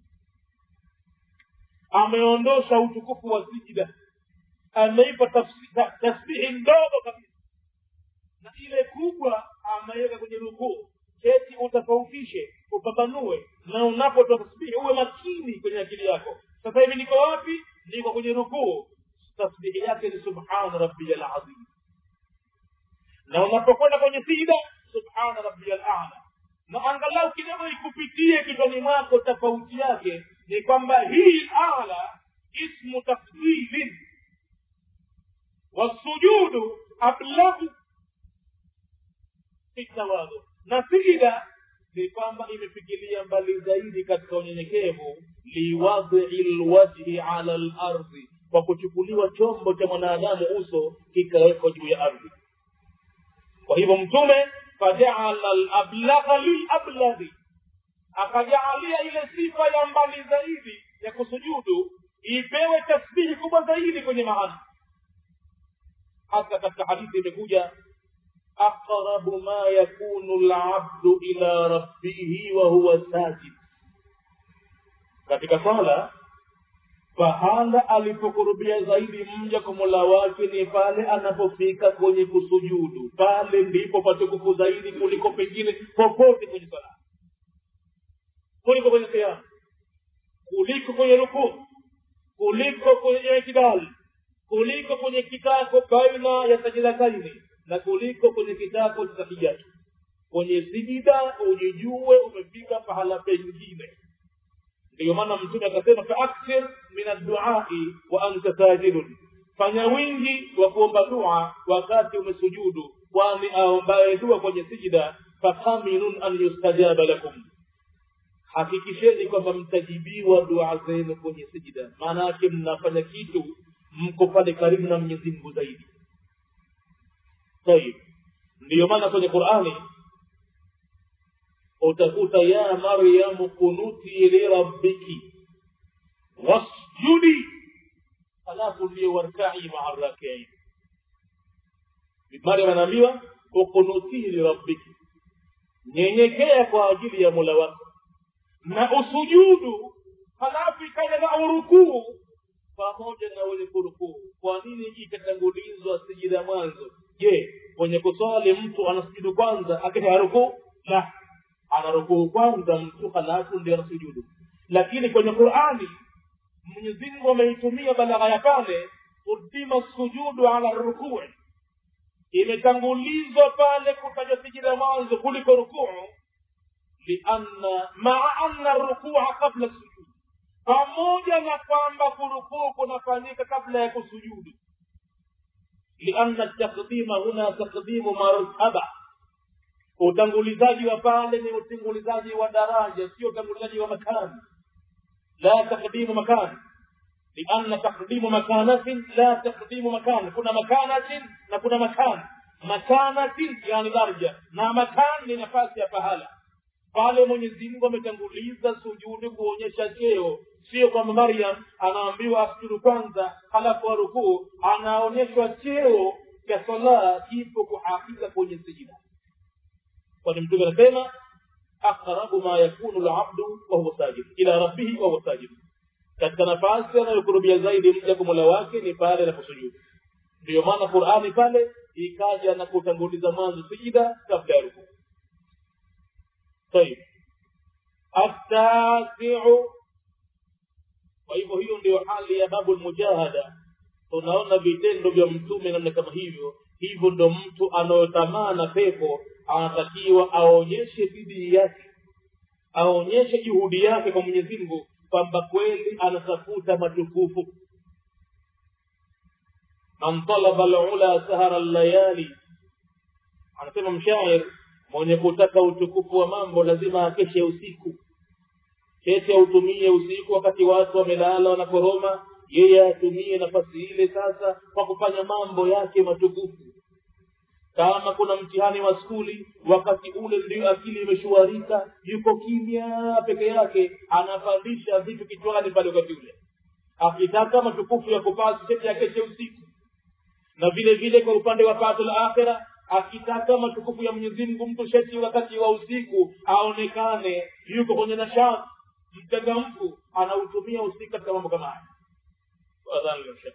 ameondosha utukufu wa sijda ameipa tasbihi ndogo kabisa na ile kubwa ameweka kwenye rukuu keti utofautishe upambanue na unapotoa tasbihi uwe makini kwenye akili yako sasa hivi niko wapi niko kwenye rukuu tasbihi yake ni subhana rabbiya lazim na unapokwenda kwenye sida subhana rabbiya lala na angalau kidogo ikupitie kichwani mwako tofauti yake ni kwamba hii ala ismu tafdilin wasujudu ablagu fitawadhu na sijida ni kwamba imefikilia mbali zaidi katika unyenyekevu liwadhi lwajhi ala lardhi kwa kuchukuliwa chombo cha mwanadamu uso kikawekwa juu ya ardhi kwa hivyo mtume fajaala lablagha lilablaghi akajaalia ile sifa ya mbali zaidi ya kusujudu ipewe tasbihi kubwa zaidi kwenye maana hata katika hadithi imekuja aqrabu ma yakunu labdu ila rabbihi wa huwa sajid katika sala pahala alipokurubia zaidi mja kwa mola wake ni pale anapofika kwenye kusujudu pale ndipo patukufu zaidi kuliko pengine popote kwenye sala kuliko kwenye kiama kuliko kwenye rukuu kuliko kwenye kidali kuliko kwenye kitako baina ya sajidataini na kuliko kwenye kitako cha tahiyatu kwenye sijida ujijue umefika pahala pengine ndiyo maana mtume akasema faakthir min adduai wa anta sajidun fanya wingi wa kuomba dua wakati umesujudu kwani aombaye dua kwenye sijida fakaminun an yustajaba lakum hakikisheni kwamba mtajibiwa dua zenu kwenye sijida maana yake mnafanya kitu mko pale karibu na mwenyezi mungu zaidi tayib ndiyo maana kwenye qurani utakuta ya maryamu kunuti lirabbiki wasjudi halafu ndiyo warkai maa rakiin maryam anaambiwa ukunutii lirabbiki nyenyekea kwa ajili ya mola wako na usujudu halafu ikaja na urukuu pamoja na wenye kurukuu kwa nini ikatangulizwa sijida mwanzo je kwenye kuswali mtu anasujudu kwanza akisha rukuu la anarukuu kwanza mtu halafu ndio anasujudu lakini kwenye qurani mwenyezimungu ameitumia balagha ya pale qudima sujudu ala rukuu imetangulizwa pale kufanya sijida mwanzo kuliko rukuu lianna maa anna rukua qabla sujud pamoja na kwamba kurukuu kunafanyika kabla ya kusujudu lianna takdima huna takdimu martaba utangulizaji wa pale ni utangulizaji wa daraja sio utangulizaji wa makani la takdimu makani لأن تقديم مكانة لا تقديم مكان كنا مكانة نكون مكان مكانة يعني درجة na makan ni nafasi ya pahala pale mwenyezi mungu ametanguliza sujudi kuonyesha cheo sio kwamba maryam anaambiwa asujudu kwanza halafu arukuu anaonyeshwa cheo cha sala kipo kuhakika kwenye sijida kwani mtume anasema aqrabu ma yakunu labdu wahuwa sajid ila rabbihi wahuwa sajid katika nafasi anayokurubia zaidi mja kwa mola wake ni pale anaposujudu ndiyo maana qurani pale ikaja na kutanguliza mwanzo sijida kabla ya rukuu طيب التاسع kwa hivyo hiyo ndio hali ya babu lmujahada tunaona vitendo vya mtume namna kama hivyo hivyo ndo mtu anayotamana pepo anatakiwa aonyeshe bidii yake aonyeshe juhudi yake kwa mwenyezi mungu kwamba kweli anatafuta matukufu man talaba lula sahara llayali anasema mshair mwenye kutaka utukufu wa mambo lazima akeshe usiku keshe autumie usiku wakati watu wamelala wanakoroma yeye atumie nafasi ile sasa kwa kufanya mambo yake matukufu kama kuna mtihani wa skuli wakati ule ndio akili imeshuarika yuko kimya peke yake anapandisha vitu kichwani pale wakati ule akitaka matukufu ya kupasi chete akeshe usiku na vile vile kwa upande wa pato la akhira akitaka matukufu ya mwenyezi mungu mtu sheti wakati wa usiku aonekane yuko kwenye nashati mchangamfu anautumia usiku katika mambo kama haya adhani lashaka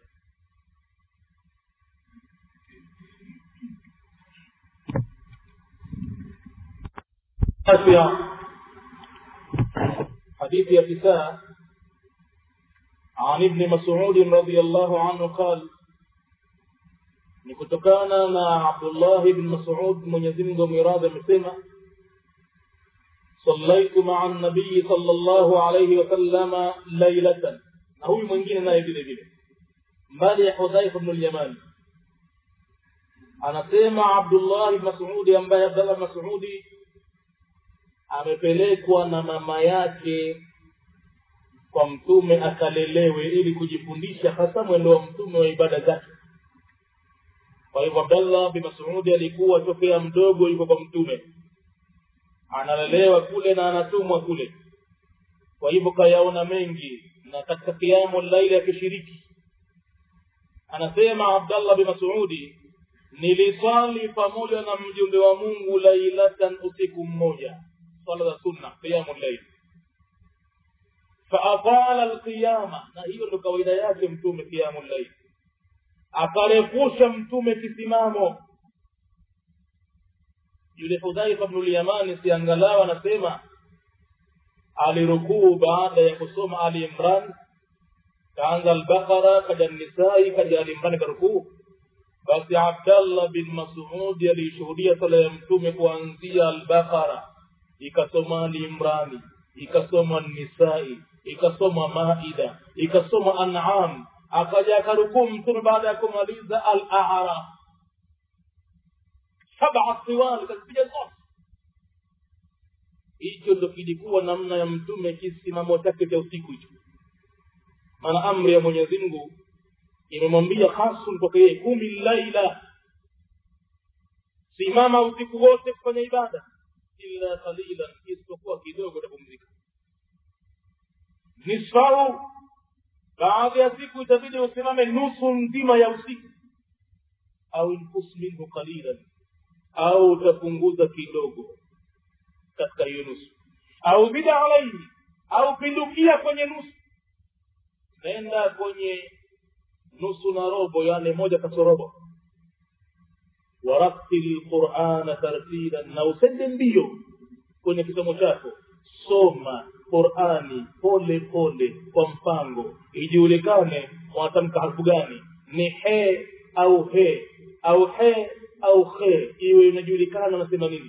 حديث يا عن ابن مسعود رضي الله عنه قال ni kutokana na abdullahi bn masud mwenyezimngu amiradhi amesema sallaitu maa nabiyi sal llahu alaihi wasalama lailatan na huyu mwingine naye vile vile mbali ya hudhaifa bnu lyamani anasema abdullahi bn masudi ambaye abdallah masudi amepelekwa na mama yake kwa mtume akalelewe ili kujifundisha hasa mwendo wa mtume wa ibada zake kwa hivyo abdallah bin masudi alikuwa tokea mdogo yuko kwa mtume analelewa kule na anatumwa kule kwa hivyo kayaona mengi na katika kiamu laili akishiriki anasema abdallah bin masudi niliswali pamoja na mjumbe wa mungu lailatan usiku mmoja swala za sunna qiyamu llaili faatala alqiyama na hiyo ndo kawaida yake mtume qiyamu llaili akarefusha mtume kisimamo yule hudhaifa bnulyamani siangalau anasema alirukuu baada ya kusoma ali imran kaanza albaqara kaja nisai kaja ali imran karukuu basi abdallah bin masudi aliishuhudia sala ya mtume kuanzia albaqara ikasoma ali imrani ikasoma nisai ikasoma maida ikasoma an'am akaja akarukuu mtume baada ya kumaliza al-a'raf saba tiwali kazipiga zote hicho ndo kilikuwa namna ya mtume kisimamo chake cha usiku hicho maana amri ya mwenyezi mungu imemwambia hasun kwake yeye kumi laila simama usiku wote kufanya ibada illa qalilan isipokuwa kidogo utapumzika nisfau baadhi ya siku itabidi usimame nusu nzima ya usiku au inkus minhu qalilan au utapunguza kidogo katika hiyo nusu au zida alaihi au pindukia kwenye nusu nenda kwenye nusu na robo yani moja kasorobo waratili lqurana tartilan na usende mbio kwenye kisomo chako soma qurani pole pole kwa mpango ijulikane watamka harfu gani ni he au he au he au he iwe inajulikana unasema nini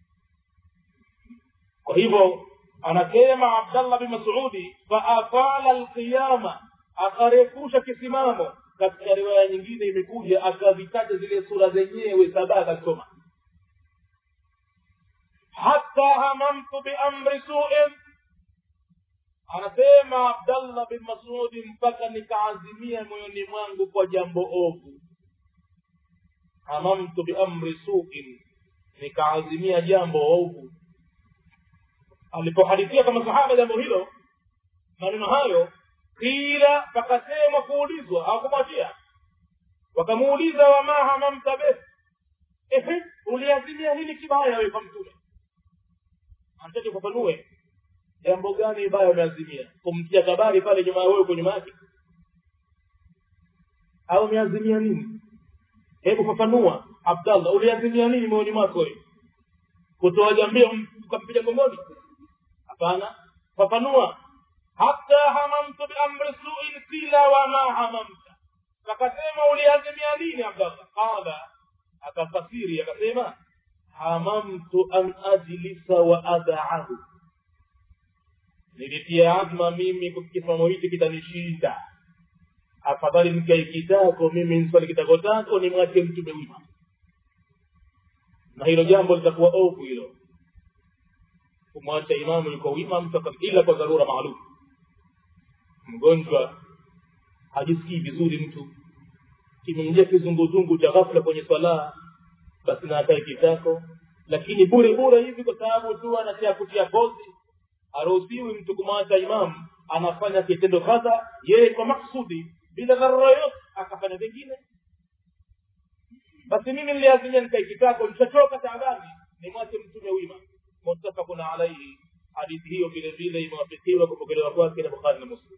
kwa hivyo anasema abdallah bin masudi faatala lqiyama akarefusha kisimamo katika riwaya nyingine imekuja akavitaja zile sura zenyewe saba akasoma hata hamamtu biamri suin anasema abdallah bin masudi mpaka nikaazimia moyoni mwangu kwa jambo ovu hamamtu biamri suin nikaazimia jambo ovu alipohadithia kama sahaba jambo hilo maneno hayo kila pakasema kuulizwa hawakumwachia wakamuuliza wama hamamta beh ehe uliazimia nini kibaya wewe kwa mtume anataka ufafanue jambo gani baya umeazimia kumtia kabari pale nyuma ya wewe uko nyuma yake au umeazimia nini hebu fafanua abdallah uliazimia nini moyoni mwako wewe kutoa jambia ukampiga gongoni hapana fafanua hata hamamtu biamri suin qila wama hamamta akasema uliazimia nini abdallah qala akafasiri akasema hamamtu an ajlisa wa adaahu nilitia azma mimi kisimamo hichi kitanishinda afadhali nikae kitako mimi nswali kitako tako nimwache mtume wima na hilo jambo litakuwa ovu hilo kumwacha imamu yuko wima mtu ila kwa dharura maalum mgonjwa hajisikii vizuri mtu kimeingia kizunguzungu cha ghafla kwenye swala basi na akae kitako lakini bure bure hivi kwa sababu tu anatia kutia pozi haruhusiwi mtu kumwacha imamu anafanya kitendo kadha yeye kwa maksudi bila dharura yote akafanya vingine basi mimi niliazimia nikae kitako nishachoka taabani nimwache mtume wima muttafaqun alaihi hadithi hiyo vile vile imewafikiwa kupokelewa kwake na bukhari na muslim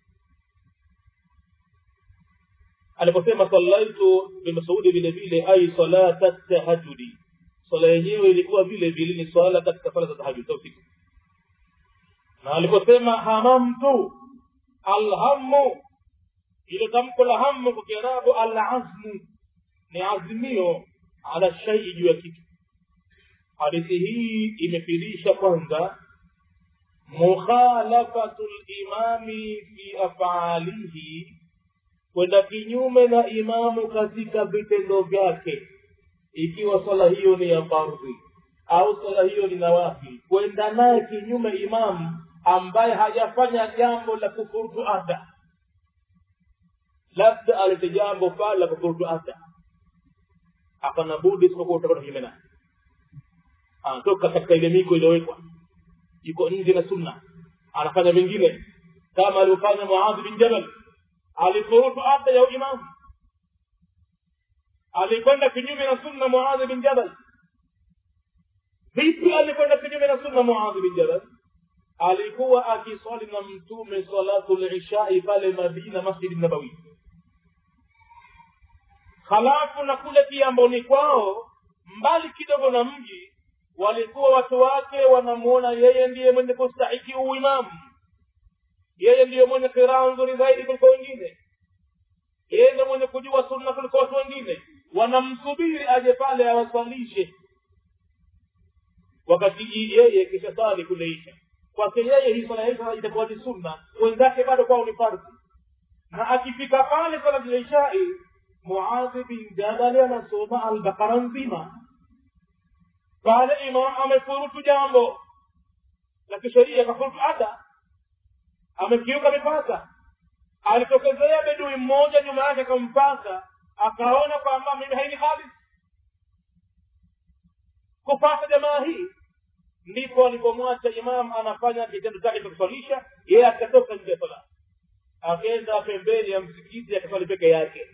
aliposema sallaitu bimasudi vile vile ai salata tahajudi swala yenyewe ilikuwa vile vile ni swala katika swala za tahajud usiku na aliposema hamamtu alhamu ile tamko la hamu kwa kiarabu alazmu ni azimio ala shaii juu ya kitu hadithi hii imefirisha kwanza mukhalafatu limami fi afalihi kwenda kinyume na imamu katika vitendo vyake ikiwa swala hiyo ni ya fardhi au swala hiyo ni nawafi kwenda naye kinyume imamu ambaye hajafanya jambo la kufurutu ada labda alete jambo pale la kufurutu ada hapana budi isipokuwa utakwenda kinyume naye anatoka katika ile miko iliyowekwa yuko nje na sunna anafanya vingine kama alivyofanya muadhi bin jabal alifurutu ada ya imamu alikwenda kinyume na sunna muadhi bin jabal vipi alikwenda kinyume na sunna muadhi bin jabal alikuwa akiswali na mtume salatu lishai pale madina masjidi nabawi halafu na kule kiamboni kwao mbali kidogo na mji walikuwa watu wake wanamuona yeye ndiye mwenye kustahiki uimamu yeye ndiye mwenye kiraa nzuri zaidi kuliko wengine yeye ndiye mwenye kujua sunna kuliko watu wengine wanamsubiri aje pale awaswalishe wakati yeye kisha sali kule isha kwake yeye hii swala ya itakuwa ni sunna wenzake bado kwao ni fardhi na akifika pale swala ya ishai muadhi bin jabali anasoma albakara nzima pale imam amefurutu jambo la kisheria akafurutu ada amekiuka mipaka alitokezea bedui mmoja nyuma yake akampaka akaona kwamba mimi haini halis kupata jamaa hii ndipo alipomwacha imam anafanya kitendo chake cha kuswalisha yeye akatoka nje ya sala akaenda pembeni ya msikiti akaswali peke yake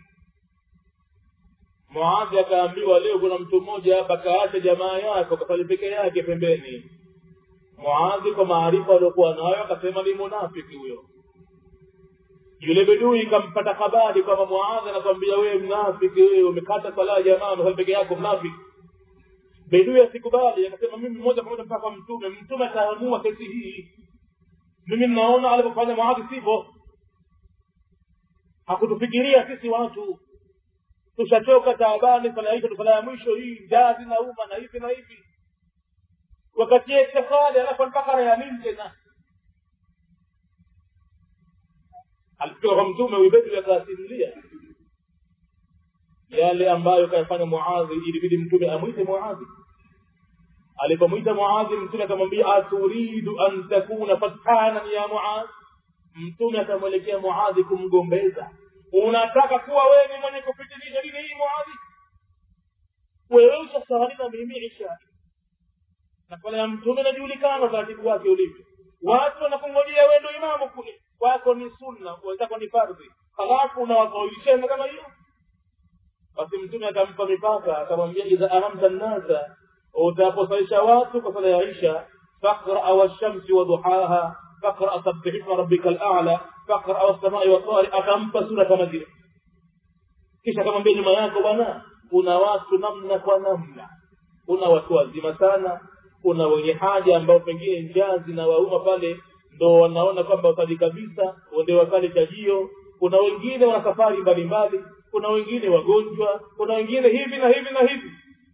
muadhi akaambiwa leo kuna mtu mmoja hapa kaacha jamaa yako kaswali peke yake pembeni muadhi kwa maarifa aliokuwa nayo akasema ni munafiki huyo yule bedui kampata habari kwamba muadhi anakwambia wewe mnafiki wewe umekata sala ya jamaa umesali peke yako mnafiki bedui asikubali akasema mimi moja kwa moja mpaka kwa mtume mtume ataamua kesi hii mimi mnaona alivyofanya muadhi sivyo hakutufikiria sisi watu tushachoka taabani sala hizo sala ya mwisho hii jazi na uma na hivi na hivi wakati itikadi alafu mpaka ya nini tena alifika kwa mtume uibedu akasimulia yale ambayo kayafanya muadhi ilibidi mtume amwite muadhi alipomwita muadhi mtume akamwambia aturidu an takuna fatanan ya muadhi mtume akamwelekea muadhi kumgombeza unataka kuwa wewe ni mwenye kupitilisha dini hii muadhi wewe ushasahali na mimi isha na pale ya mtume inajulikana utaratibu wake ulivyo watu wanakungojea wewe ndio imamu kule kwako ni sunna wenzako ni fardhi halafu unawakaulishana kama hiyo basi mtume akampa mipaka akamwambia idha ahamta nnasa utaposalisha watu kwa sala ya isha faqraa washamsi waduhaha faqra sabbih isma rabbika al'ala faqra was-samai wat-tari akampa sura kama zile kisha akamwambia nyuma yako bwana kuna watu namna kwa namna kuna watu wazima sana kuna wenye haja ambao pengine njaa zinawauma pale ndo wanaona kwamba wakali kabisa ndio wakali chajio kuna wengine wana safari mbalimbali kuna wengine wagonjwa kuna wengine hivi na hivi na hivi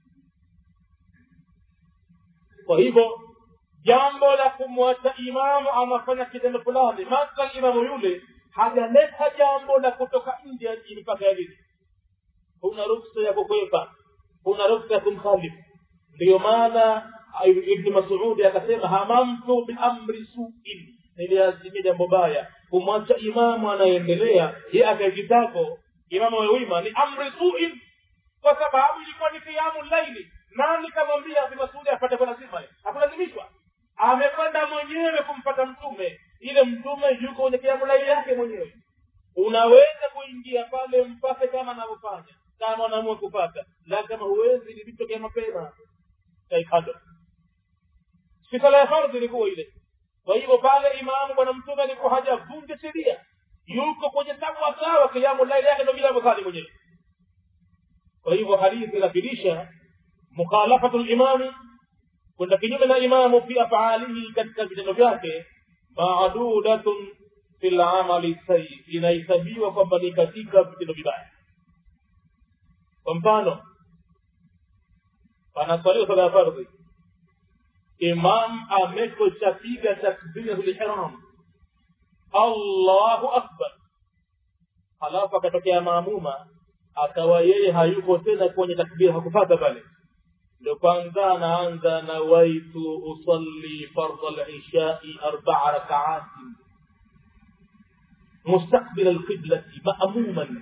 kwa hivyo jambo la kumwacha imamu anafanya kitendo fulani mathalan imamu yule hajaleta jambo la kutoka nje ya mipaka ya dini huna ruksa ya kukwepa huna ruksa ya kumkhalifu ndiyo maana ibni masudi akasema hamamtu biamri suin niliazimia jambo baya kumwacha imamu anayendelea ye akaekitako imamu wewima ni amri suin kwa sababu ilikuwa ni kiamu laili nani kamwambia ibni masudi apate kwa lazima hakulazimishwa amekwenda mwenyewe kumpata mtume ile mtume yuko kwenye kiamu laili yake mwenyewe unaweza kuingia pale mpate kama anavyofanya kama anaamua kupata la kama huwezi ilitokea mapema kaikado si sala ya fardhi ilikuwa ile kwa hivyo pale imamu bwana mtume alikuwa hajavunja sheria yuko kwenye sawa sawa kiamu laili yake ndo bila msali mwenyewe kwa hivyo hadithi inafilisha mukhalafatu limami kwenda kinyume na imamu fi afaalihi katika vitendo vyake maadudatun fi lamali sayi inahesabiwa kwamba ni katika vitendo vibaya kwa mfano panaswaliwa sala ya fardhi imam amekoshapiga takbiratul allahu akbar halafu akatokea maamuma akawa yeye hayuko tena kwenye takbira hakupata pale ndo kwanza anaanza nawaitu usalli fardha lishai arbaa rakaatin mustaqbila lqiblati maamuman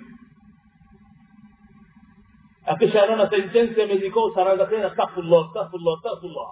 akishaanona sentensi amezikosa anaanza tena astaghfirullah astaghfirullah astaghfirullah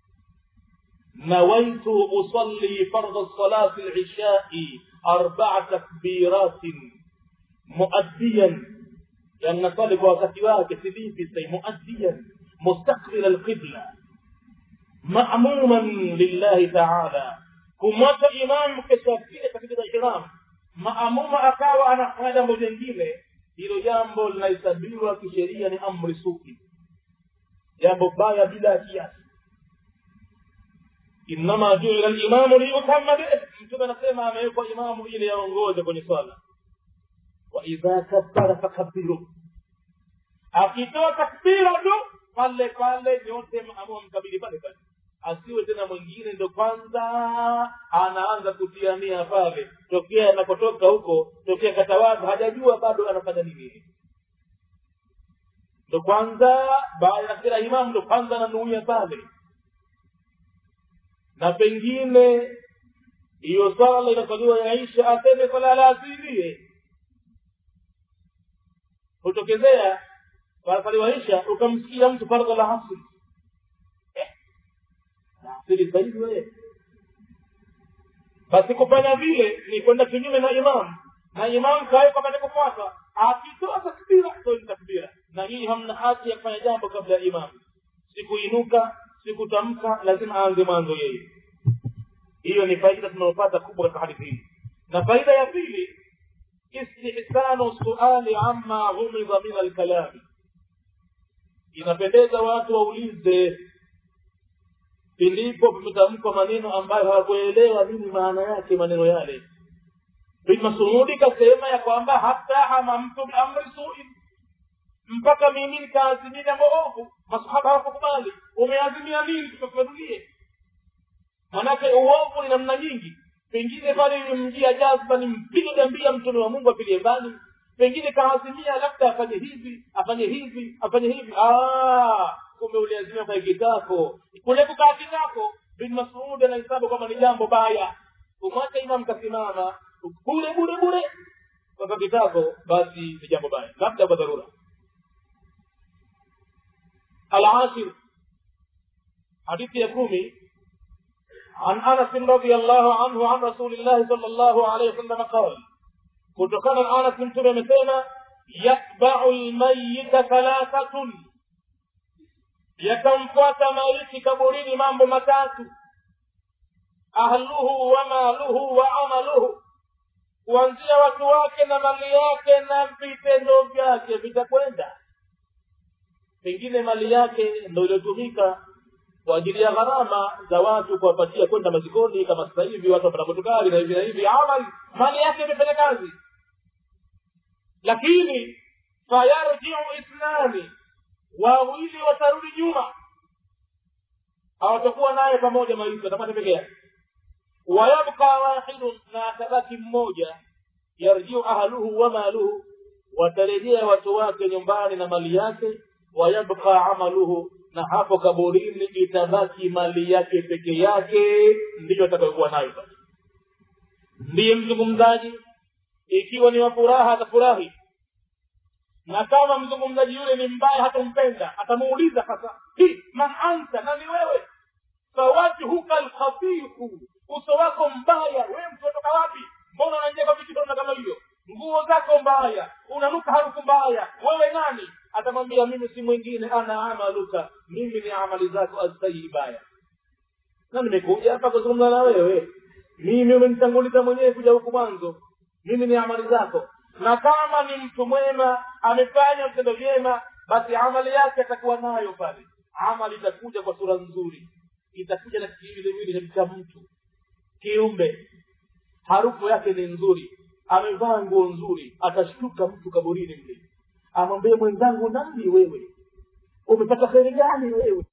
نويت أصلي فرض الصلاة العشاء أربع تكبيرات مؤديا لأن طالب وقتها كسبين في سي مؤديا مستقبل القبلة مأموما لله تعالى kumwacha imamu keshafia katika ihram maamuma akawa anafanya jambo jengine hilo jambo linahesabiwa kisheria ni amri suki jambo baya bila kiasi innama juila limamu liyutama bih mtume anasema amewekwa imamu ili yaongoze kwenye swala wa idha kabbara fakabiru akitoa takbira tu pale pale nyote amua mkabili pale pale asiwe tena mwingine ndo kwanza anaanza kutiania pale tokea anakotoka huko tokea katawaza hajajua bado anafanya nini ndo kwanza baada ya kila imamu ndo kwanza ananuia pale na pengine hiyo swala inasaliwa yaisha aseme swala la asilie hutokezea wanasaliwa isha ukamsikia mtu fardha la asri asili zaidi wewe basi kufanya vile ni kwenda kinyume na imamu na imamu kawekwa pate kufuata akitoa takbira toi takbira na hii hamna haki ya kufanya jambo kabla ya imamu sikuinuka sikutamka lazima aanze mwanzo yeye hiyo ni faida tunayopata kubwa katika hadithi hii na faida ya pili istihsanu suali amma ghumidha min alkalami inapendeza watu waulize pilipo vimetamkwa maneno ambayo hawakuelewa nini maana yake maneno yale bin masudi kasema ya kwamba hata hamamtu biamri suin mpaka mimi nikaazimia jambo ovu masahaba hawakukubali umeazimia nini tukafanulie manake uovu ni namna nyingi pengine pale ilimjia jazba ni mpige gambia mtume wa mungu apilie mbali pengine kaazimia labda afanye hivi afanye hivi afanye hivi kumbe uliazimia kwa kitako kule kukaa kitako bin masud anahesabu kwamba ni jambo baya kumwacha imam kasimama bure bure bure kwa kitako basi ni jambo baya labda kwa dharura العاشر حديث يكومي عن انس رضي الله عنه عن رسول الله صلى الله عليه وسلم قال kutokana na anas mtume amesema yatbau lmayita thalathatun yakamfuata maiti kaburini mambo matatu ahluhu wa maluhu wa amaluhu kuanzia watu wake na mali yake na vitendo vyake vitakwenda pengine mali yake ndo iliyotumika kwa ajili ya gharama za watu kuwapatia kwenda mazikoni kama sasa hivi watu wapata motokari na hivi na hivi amali mali yake imefanya kazi lakini fayarjiu ithnani wawili watarudi nyuma hawatakuwa naye pamoja maiti watapata peke yake wayabqa wahidun na atabaki mmoja yarjiu ahluhu wa maluhu watarejea watu wake nyumbani na mali yake wayabqa amaluhu na hapo kaburini itabaki mali yake peke yake ndiyo atakayokuwa nayo basi ndiye mzungumzaji ikiwa ni wa furaha atafurahi na kama mzungumzaji yule ni mbaya hatampenda atamuuliza sasa hi man anta na ni wewe fawajhuka lkhabihu uso wako mbaya wewe mtu watoka wapi mbona unaingia kwa vitendo kama hivyo nguo zako mbaya unanuka harufu mbaya wewe nani atamwambia mimi si mwingine ana amaluka mimi ni amali zako azsayibaya na nimekuja hapa kuzungumza na wewe mimi umenitanguliza mwenyewe kuja huku mwanzo mimi ni amali zako na kama ni mtu mwema amefanya vitendo vyema basi amali yake atakuwa nayo pale amali itakuja kwa sura nzuri itakuja na kiwiliwili cha mtu kiumbe harufu yake ni nzuri amevaa nguo nzuri atashtuka mtu kaburini mle amwambie mwenzangu nani wewe umepata kheri gani wewe